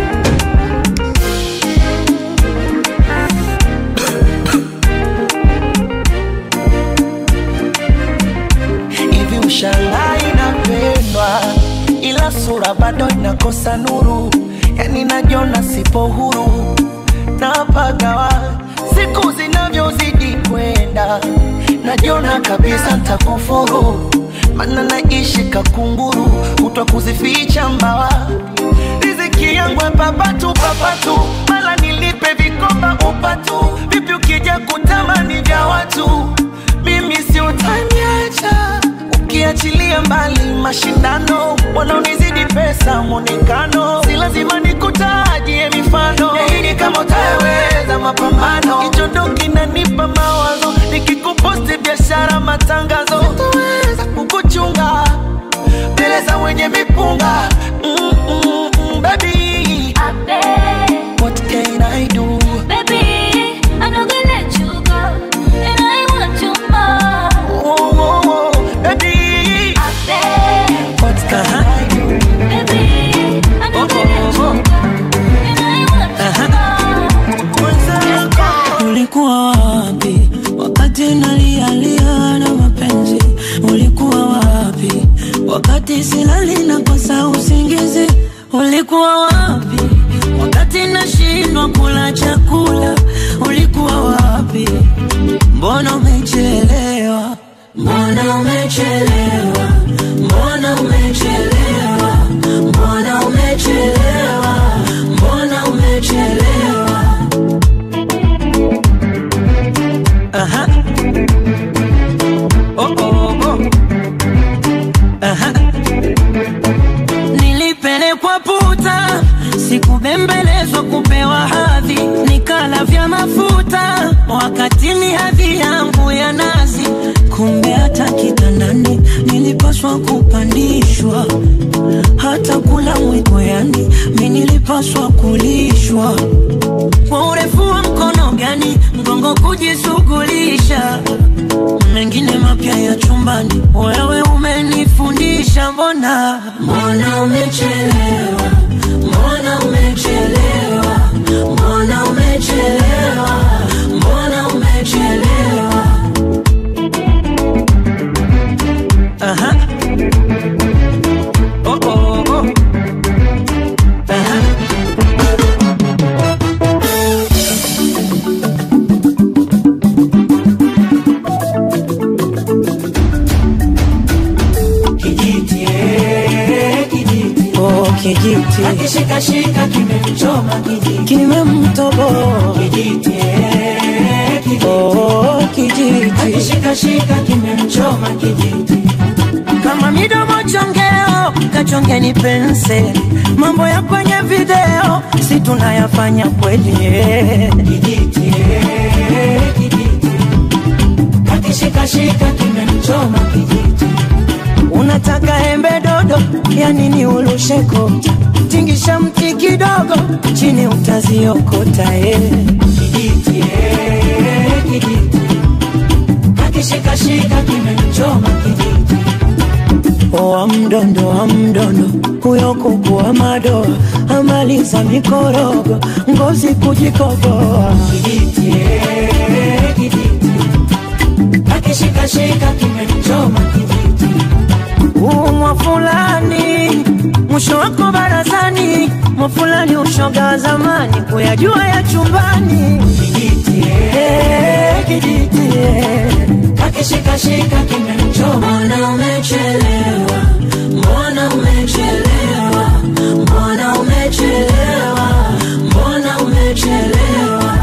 hivi ushangai inapendwa ila sura bado inakosa nuru yani najiona sipo huru napagawa siku zinavyozidi kwenda najiona kabisa ntakufuru mana naishi kakunguru utwa kuzificha mbawa riziki yangu ya papatu papatu mala nilipe vikoba upatu vipi ukija kutamani vya watu mimi si utaniacha ukiachilia mbali mashindano wanaonizidi pesa mwonekano si lazima nikutajie mifano yaini kama utaweza mapambano kichondo kinanipa mawazo nikikuposti biashara matangazo sitaweza kukuchunga mbele za wenye mipunga mm, mm, mm, baby What can I do? Baby, I'm not gonna let you go, and I want you more. Oh, oh, oh, baby. What can I do? Baby, I'm not gonna let you go, and I want you more. Ulikuwa wapi wakati nalialia na mapenzi? Ulikuwa wapi wakati silali na kosa usingizi? Ulikuwa wapi wakati nashindwa kula chakula? Ulikuwa wapi? Mbona umechelewa? Mbona umechelewa? Mbona umechelewa? Mbona umechelewa? Mbona umechelewa? Aha. Oh, oh, oh. Aha. Nilipelekwa puta, sikubembelezwa kupewa hadhi, nikala vya mafuta wakati ni hadhi yangu ya nazi. Kumbe hata kitandani nilipaswa kupandishwa, hata kula mwiko, yani mi nilipaswa kulishwa kwa urefu wa mkono gani mgongo kujishughulisha mengine mapya ya chumbani wewe umenifundisha mbona mbona umechelewa mbona umechelewa mbona umechelewa mbona umechelewa Aha. Oh, oh, oh. Aha. Kijiti, eh, kijiti. Oh, kijiti Akishikashika kimemchoma kijiti. kimemtoboa Kijiti, eh, kijiti. Oh, kijiti Akishikashika kimemchoma kijiti. kama midomo chongeo kachongeni penseli mambo ya kwenye video si tunayafanya kweli Kijiti, eh, kijiti. Akishikashika kimemchoma kijiti. unataka embe dodo ya nini ulusheko tingisha mti kidogo chini utaziokota eh. Kijiti, eh, kijiti. Akishikashika kimemchoma kijiti. wa mdondo wa mdondo huyo kuku wa madoa amaliza mikorogo ngozi kujikoboa Kijiti, eh, kijiti. Akishikashika kimemchoma kijiti. fulani mwisho wako barazani mafulani ushoga wa zamani kuyajua ya chumbani kijiti eh, kijiti eh. akishikashika kimemchoma mbona umechelewa mbona umechelewa mbona umechelewa mbona umechelewa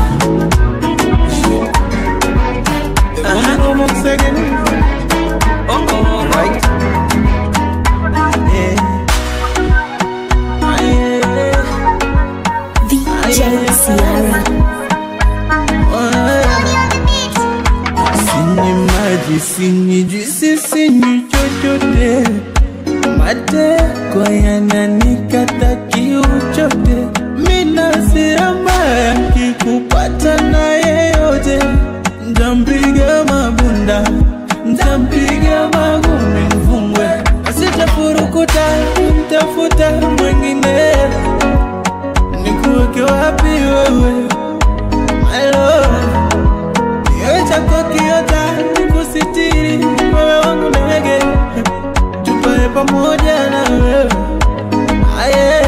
Sinyi maji, sinyi juisi, sinyi chochote, mateko yananikata kiu chote. Mina hasira mbaya kikupata na yeyote, ntampiga mabunda, ntampiga magumi mfungwe, asitafurukuta mtafuta mwengine. Nikuweke wapi wewe, my love Kioo chako kiota kusitiri wewe wangu ndege, tupae pamoja na wewe aye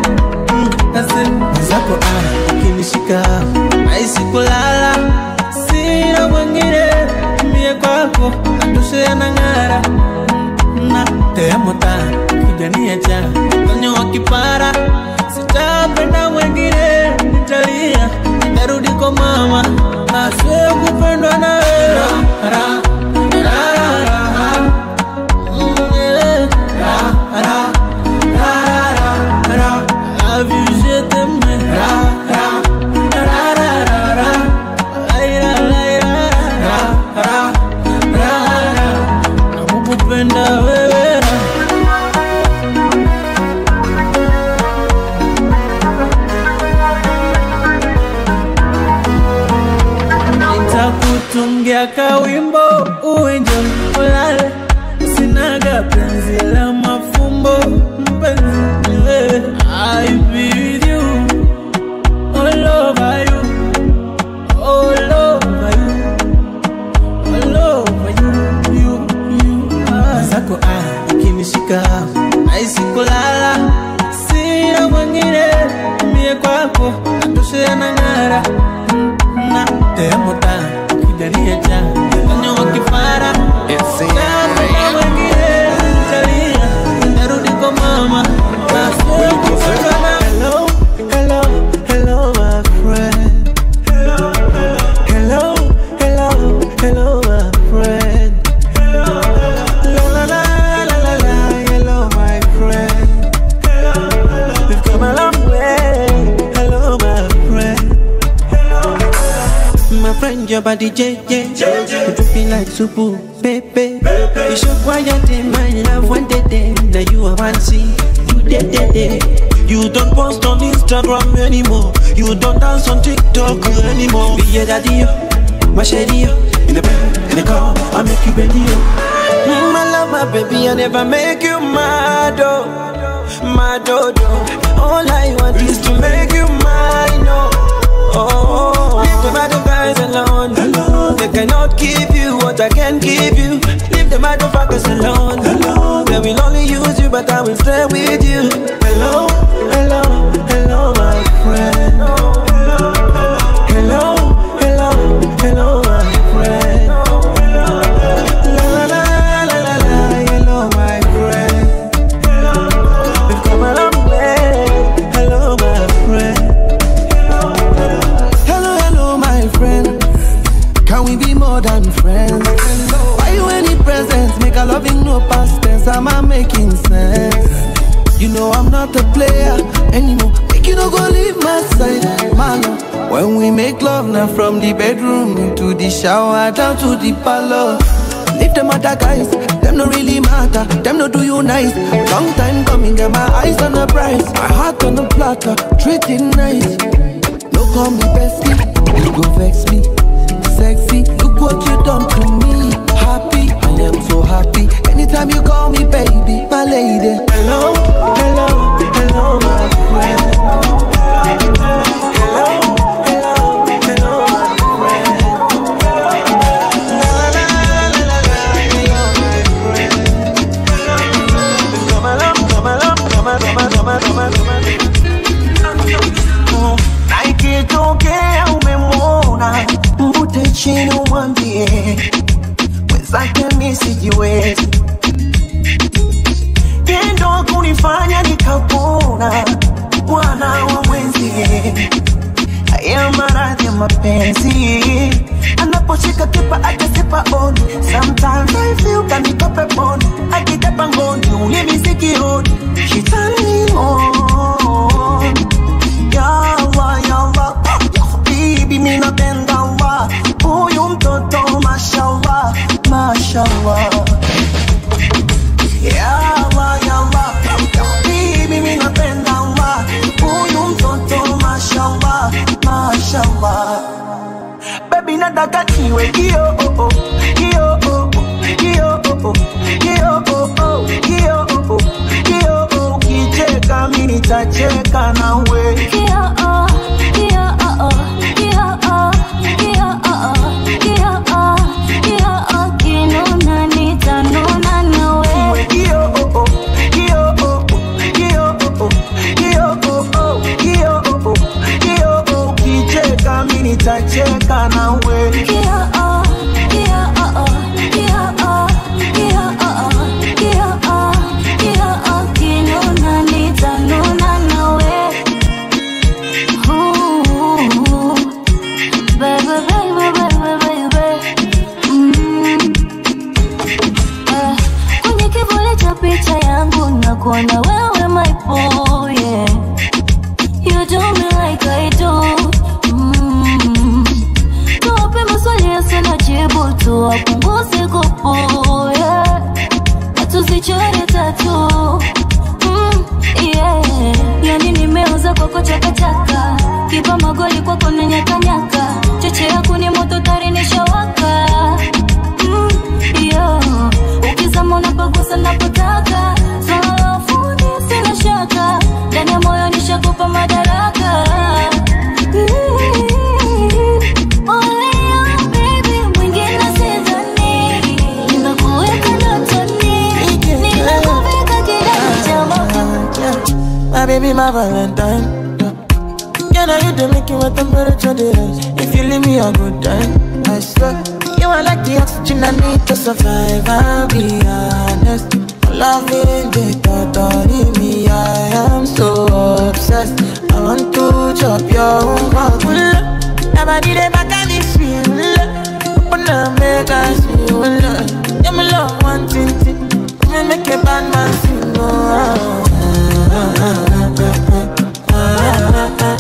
zako ah, ukinishika naisi kulala, sina mwingine mie kwako natoshe na ng'ara na teamota kijania cha konyo wa kipara sitapenda mwingine nitalia nitarudi kwa mama aswe kupendwa na wewe ra, ra, ra, ra. Mm, eh. Ra, ra, ra, ra, ra. Love you, je t'aime. Ra, ra, ra, ra, ra, ra. Ai, ra, ai, ra, ra, ra, ra, ra. Nakukupenda wewe ra. nitakutungia kawimbo uenjoy ulale sinaga penzi la mafumbo mpenzi ni wewe I be with you all over you all over you all over you you you ah. zako ah ukinishika naisi kulala sina mwingine mie kwako natoshea na ng'ara na temuta kijania cha konyo wa kifara Kama mwingine nitalia, nitarudi kwa mama Hello, hello, hello, my friend. Hello, hello, hello, my friend. La la la la la la, hello, my friend. We've come a long way. Hello, my friend. My friend, your body JJ. You dripping like soup, baby. You show quiet in my love one day, day. Now you are one see. You dead, dead, dead. You don't post on Instagram anymore. You don't dance on TikTok anymore. Be your daddy, yo. my shady, yo. in the bed, in the car. I make you bend yo. Mm, I love my baby, I never make you mad, oh, mad, oh, oh. All I want is to make you mine, oh. Oh, leave the other guys alone. They cannot give you what I can give you. Leave the motherfuckers alone. They will only use you, but I will stay with you. Hello, hello, hello, my friend. Hello, hello, hello, my friend. La la la la la la, hello, my friend. We've come a long way. Hello, my friend. Hello, hello, my friend. Can we be more than friends? Why you any presents? Make a loving no past tense. Am I making sense? You know I'm not a player anymore. Make you no go leave my side, man. When we make love now from the bedroom into the shower down to the parlor. Leave them other guys, them no really matter. Them no do you nice. Long time coming, get my eyes on the prize, my heart on the platter, treat it nice. No call me bestie, you go vex me. Sexy, look what you done to me. Happy, I am so happy. Anytime you call me baby, my lady. Hello, hello, hello, my friend. mwenzake mi sijiwezi tendo kunifanya nikapona bwana wa mwenzie haya maradhi ya mapenzi anaposhika kipa akasipa on sometimes I feel kanikope pon akitapa ngoni ulimi sikioni she turn me on yawa yawa bibi mi napenda wa huyu mtoto mashallah mashallah yawa yawa bibi mi napenda wa huyu mtoto mashallah mashallah baby nataka niwe kio oh, oh, kio oh, oh, kio oh, oh, kio oh, oh, kio oh, oh, kio oh, ukicheka mi nitacheka nawe Niwe kio oh, oh, kio oh, oh, kio oh, oh, kio oh, oh, kio oh, oh, kio oh, ukicheka mi nitacheka nawe kwenye kivuli cha picha yangu nakuona wewe my boy yeah. You do me like I do mm. Tuwape maswali yasina jibu tuwapunguze kupu yeah. Na tuzichore tatu mm, yeah. Yani nimeuza kwako chakachaka kipa magoli kwako na nyakanyaka cheche yako ni moto tari nishawaka mm, yeah. Ukizama unapagusa napotaka swala la ufundi sina shaka ndani ya moyo nishakupa madaraka Only you, baby, mwingine sidhani. Nimekuweka ndotoni, nimekuvika kidani cha moto. My baby, my Valentine. Can I hit the make you a temperature they rise? If you leave me a good time, I swear. You are like the oxygen I need to survive. I'll be honest. Loving the thought of me, I am so obsessed. I want to chop your own cock. Never did it back at this feel. Open up, make us feel love. Yeah, my love, one thing, thing. Me make a bad man sing. Oh, ah, ah, ah, ah, ah.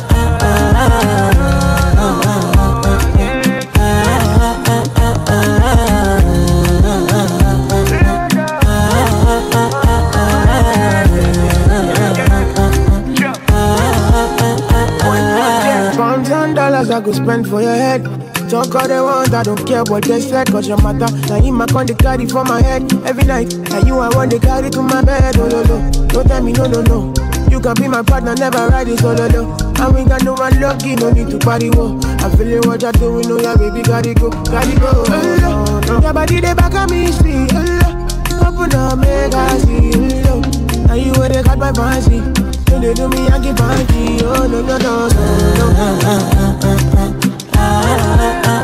Pounds and dollars I go spend for your head. Talk all they want, I don't care what they said, cause your matter. Now in my con they carry for my head every night. And you I want they carry to my bed, oh no no. Don't tell me no no no. You can be my partner, never ride it solo no. And we got no one lucky, no need to party wo. I feel it what you're doing, oh yeah baby, gotta go, gotta go. Oh, no. Your body they back at me, see, oh, Open up, make I see, oh, Now you where they got my fancy. Don't they do me, I get funky, oh no no no no. no.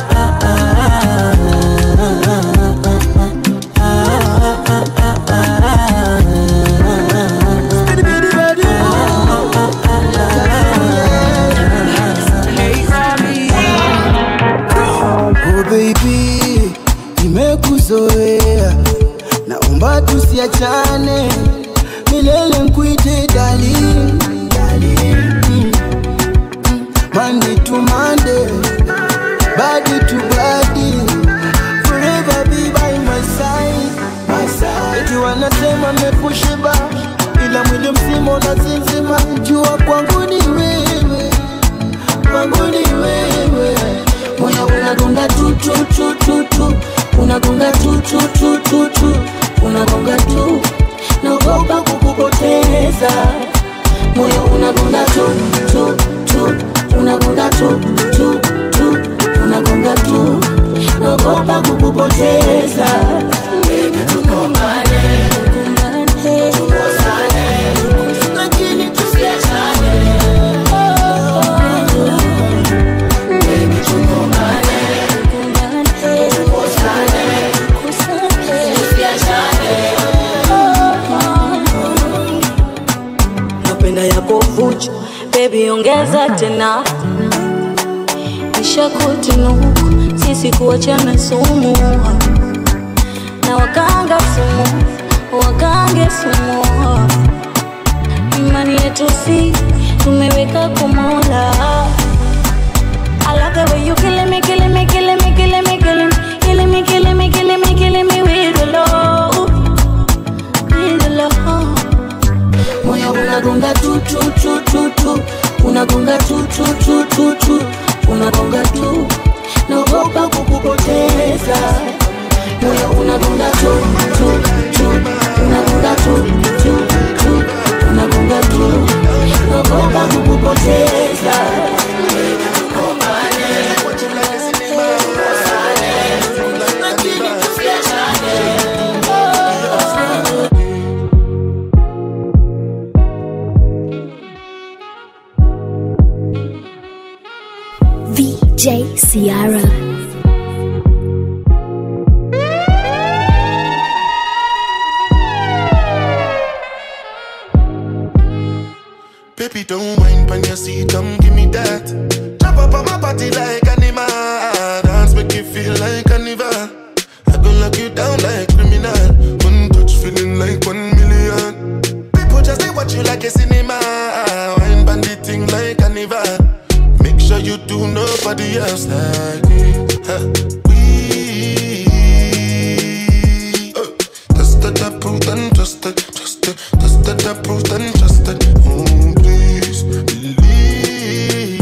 Oh baby, nimekuzoea, naomba tusiachane milele, nkuite darling, darling. Mm, mm. Monday to Monday, body to body, forever be by my side, my side. Eti wanasema mekushiba, ila mwili mzima unazinzima, jua kwangu ni wewe, kwangu ni wewe moyo unagonga tu tu tu tu tu unagonga tu tu tu tu tu unagonga tu naogopa kukupoteza moyo unagonga tu tu tu unagonga tu tu tu unagonga tu naogopa kukupoteza tugombane tukosane lakini tusiachane Baby ongeza tena, nishakutunuku sisi kuachana sumu, na wakanga sumu, wakange sumu, imani yetu si tumeweka kumola. I love the way you killing me, killing me, killing me, killing me, killing me, killing me, killing me, killing me, killing me with the love, with the love. moyo unagonga tu tu tu tu tu unagonga tu tu tu tu tu unagonga tu naogopa kukupoteza moyo unagonga tu tu tu unagonga tu tu tu unagonga tu naogopa kukupoteza VJ Ciara. Baby, don't whine on your seat, come give me that. Jump up on my body like animal. Dance make you feel like carnival. I go lock you down like criminal. One touch feeling like one million. People just they watch you like a cinema. Wine bandit thing like carnival. Make sure you do nobody else like me. Huh. We uh, tested, approved, and trusted, trusted, tested, approved, and trusted. Oh, please believe.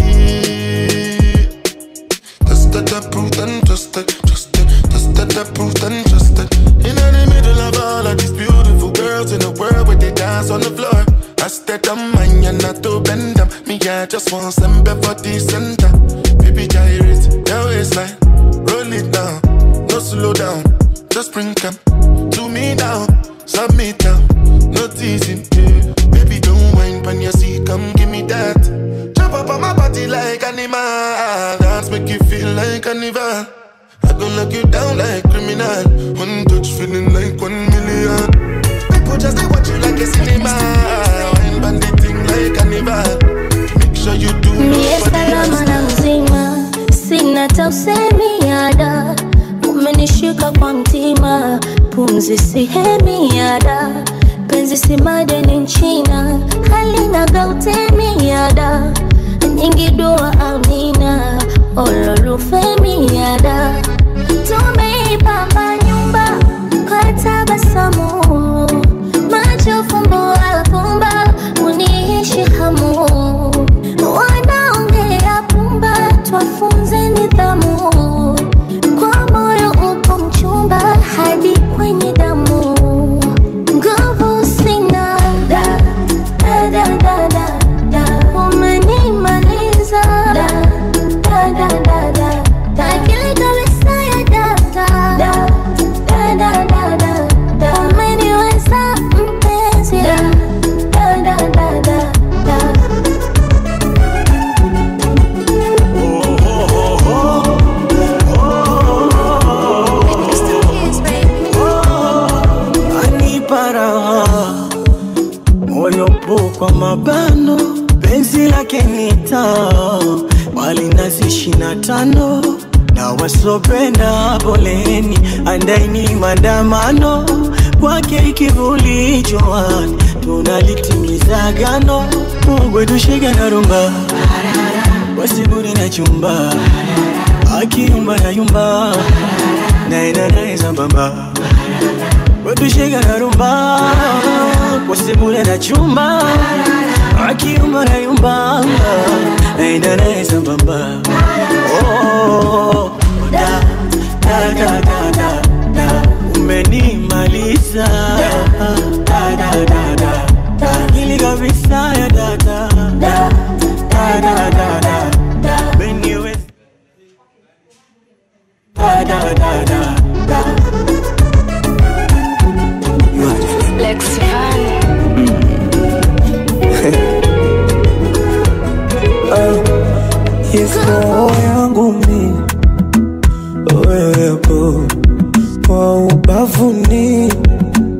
Tested, approved, and trusted, trusted, tested, approved, and trusted. In the middle of all of these beautiful girls in the world where they dance on the floor. I stayed on mine and not to bend them. Me, I just want some for the center. Baby, gyrate, your waistline, roll it down, no slow down. Just bring them to me now, submit now, no teasing. Yeah. Baby, don't whine on your seat, come give me that. Jump up on my body like animal, dance make you feel like carnival. I gon' lock you down like criminal. One touch feeling like one million. People just they watch you like a cinema. Wine bandit thing like carnival. Make sure you do Mie nobody salama else. na mzima, sina tausemiada, umenishika kwa mtima, pumzi sihemiada, penzi si madeni nchina, halina gautemiada, nyingi dua amina, ololufemiada, tumeipamba nyumba kwa tabasamu, macho fumbo alfumba, uniishi hamu wanaongea pumba, twafunze nidhamu. Kwa moyo upo mchumba hadi kwenye damu, nguvu sina da da da da da da, umenimaliza da da da da da da, akili kabisa ya data da da da da da da, umeniweza mpenzi da da da da da da. anipa raha moyo po kwa mabano penzi lake nita wali nazi ishina tano na wasopenda poleni andaini maandamano kwake ikivuli jwani tunalitimiza gano mugwe tushike na rumba wasiburi na chumba akiyumba na yumba naenda naye sambamba wetushika na rumba kwa sebule na chumba akiumba na yumba naenda naye sambamba Oh, da, da, da, da, da, da. umenimaliza Da, da, da, da, da. akili kabisa ya dada Da, da, da, da, da, da. Umeniwe- Da, da, da, da, da. Lex Van. Yes, roho yangu mi wewepo kwa ubavuni,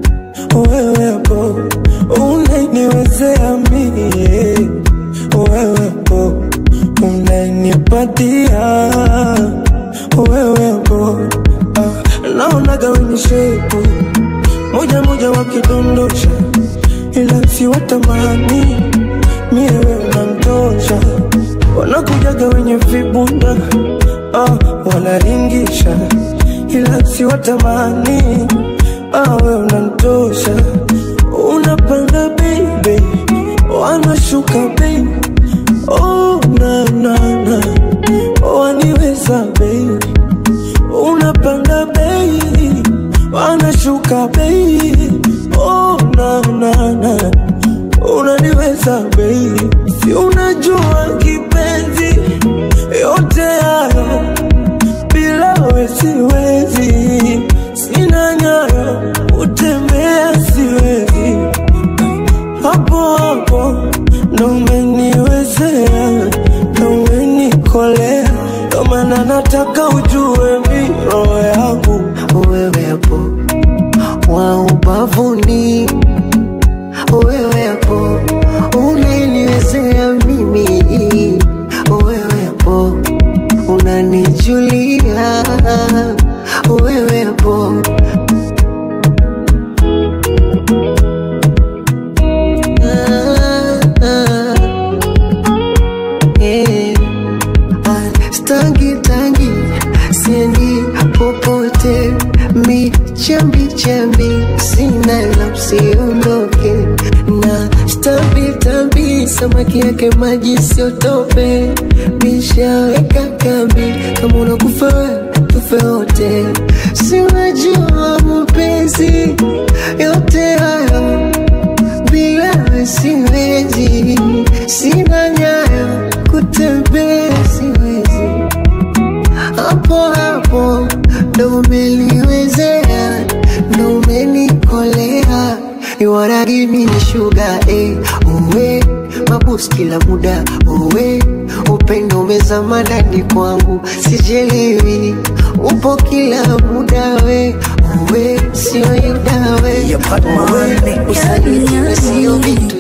wewepo unaniwezea mie, wewe madia wewe hapo ah, naonaga wenye shepu moja moja wakidondosha ila si watamani mie wewe unamtosha wanakujaga wenye vibunda ah, wanaringisha ila si watamani ah, wewe unamtosha unapanda baby wanashuka baby oh, na, na, na. waniweza baby unapanda baby wanashuka baby oh, na, na, na. unaniweza baby si unajua kipenzi yote hayo bila we siwezi sina nyayo utembea siwezi hapo hapo ndo umeniwezea ndo umenikolea ndo maana nataka ujue mi roho yangu wewe hapo wa ubavuni wewe hapo unaniwezea mimi wewe hapo unanijulia wewe hapo Ah, ah. Eh, ah, stangi tangi siendi popote mi chambi chambi sina la usiondoke na stambi tambi samaki yake maji siotope mishaweka kambi kama unakufa wewe, tufe wote siwajua mapenzi yote hayo bila wewe siwezi, sina nyayo kutembea siwezi, hapo hapo ndo umeliwezea, ndo umenikolea, you wanna give me sugar eh, uwe mabus kila muda uwe upendo umezama ndani kwangu, sijelewi upo kila muda we uwe sio yudawe uwe usaliti na sio vitu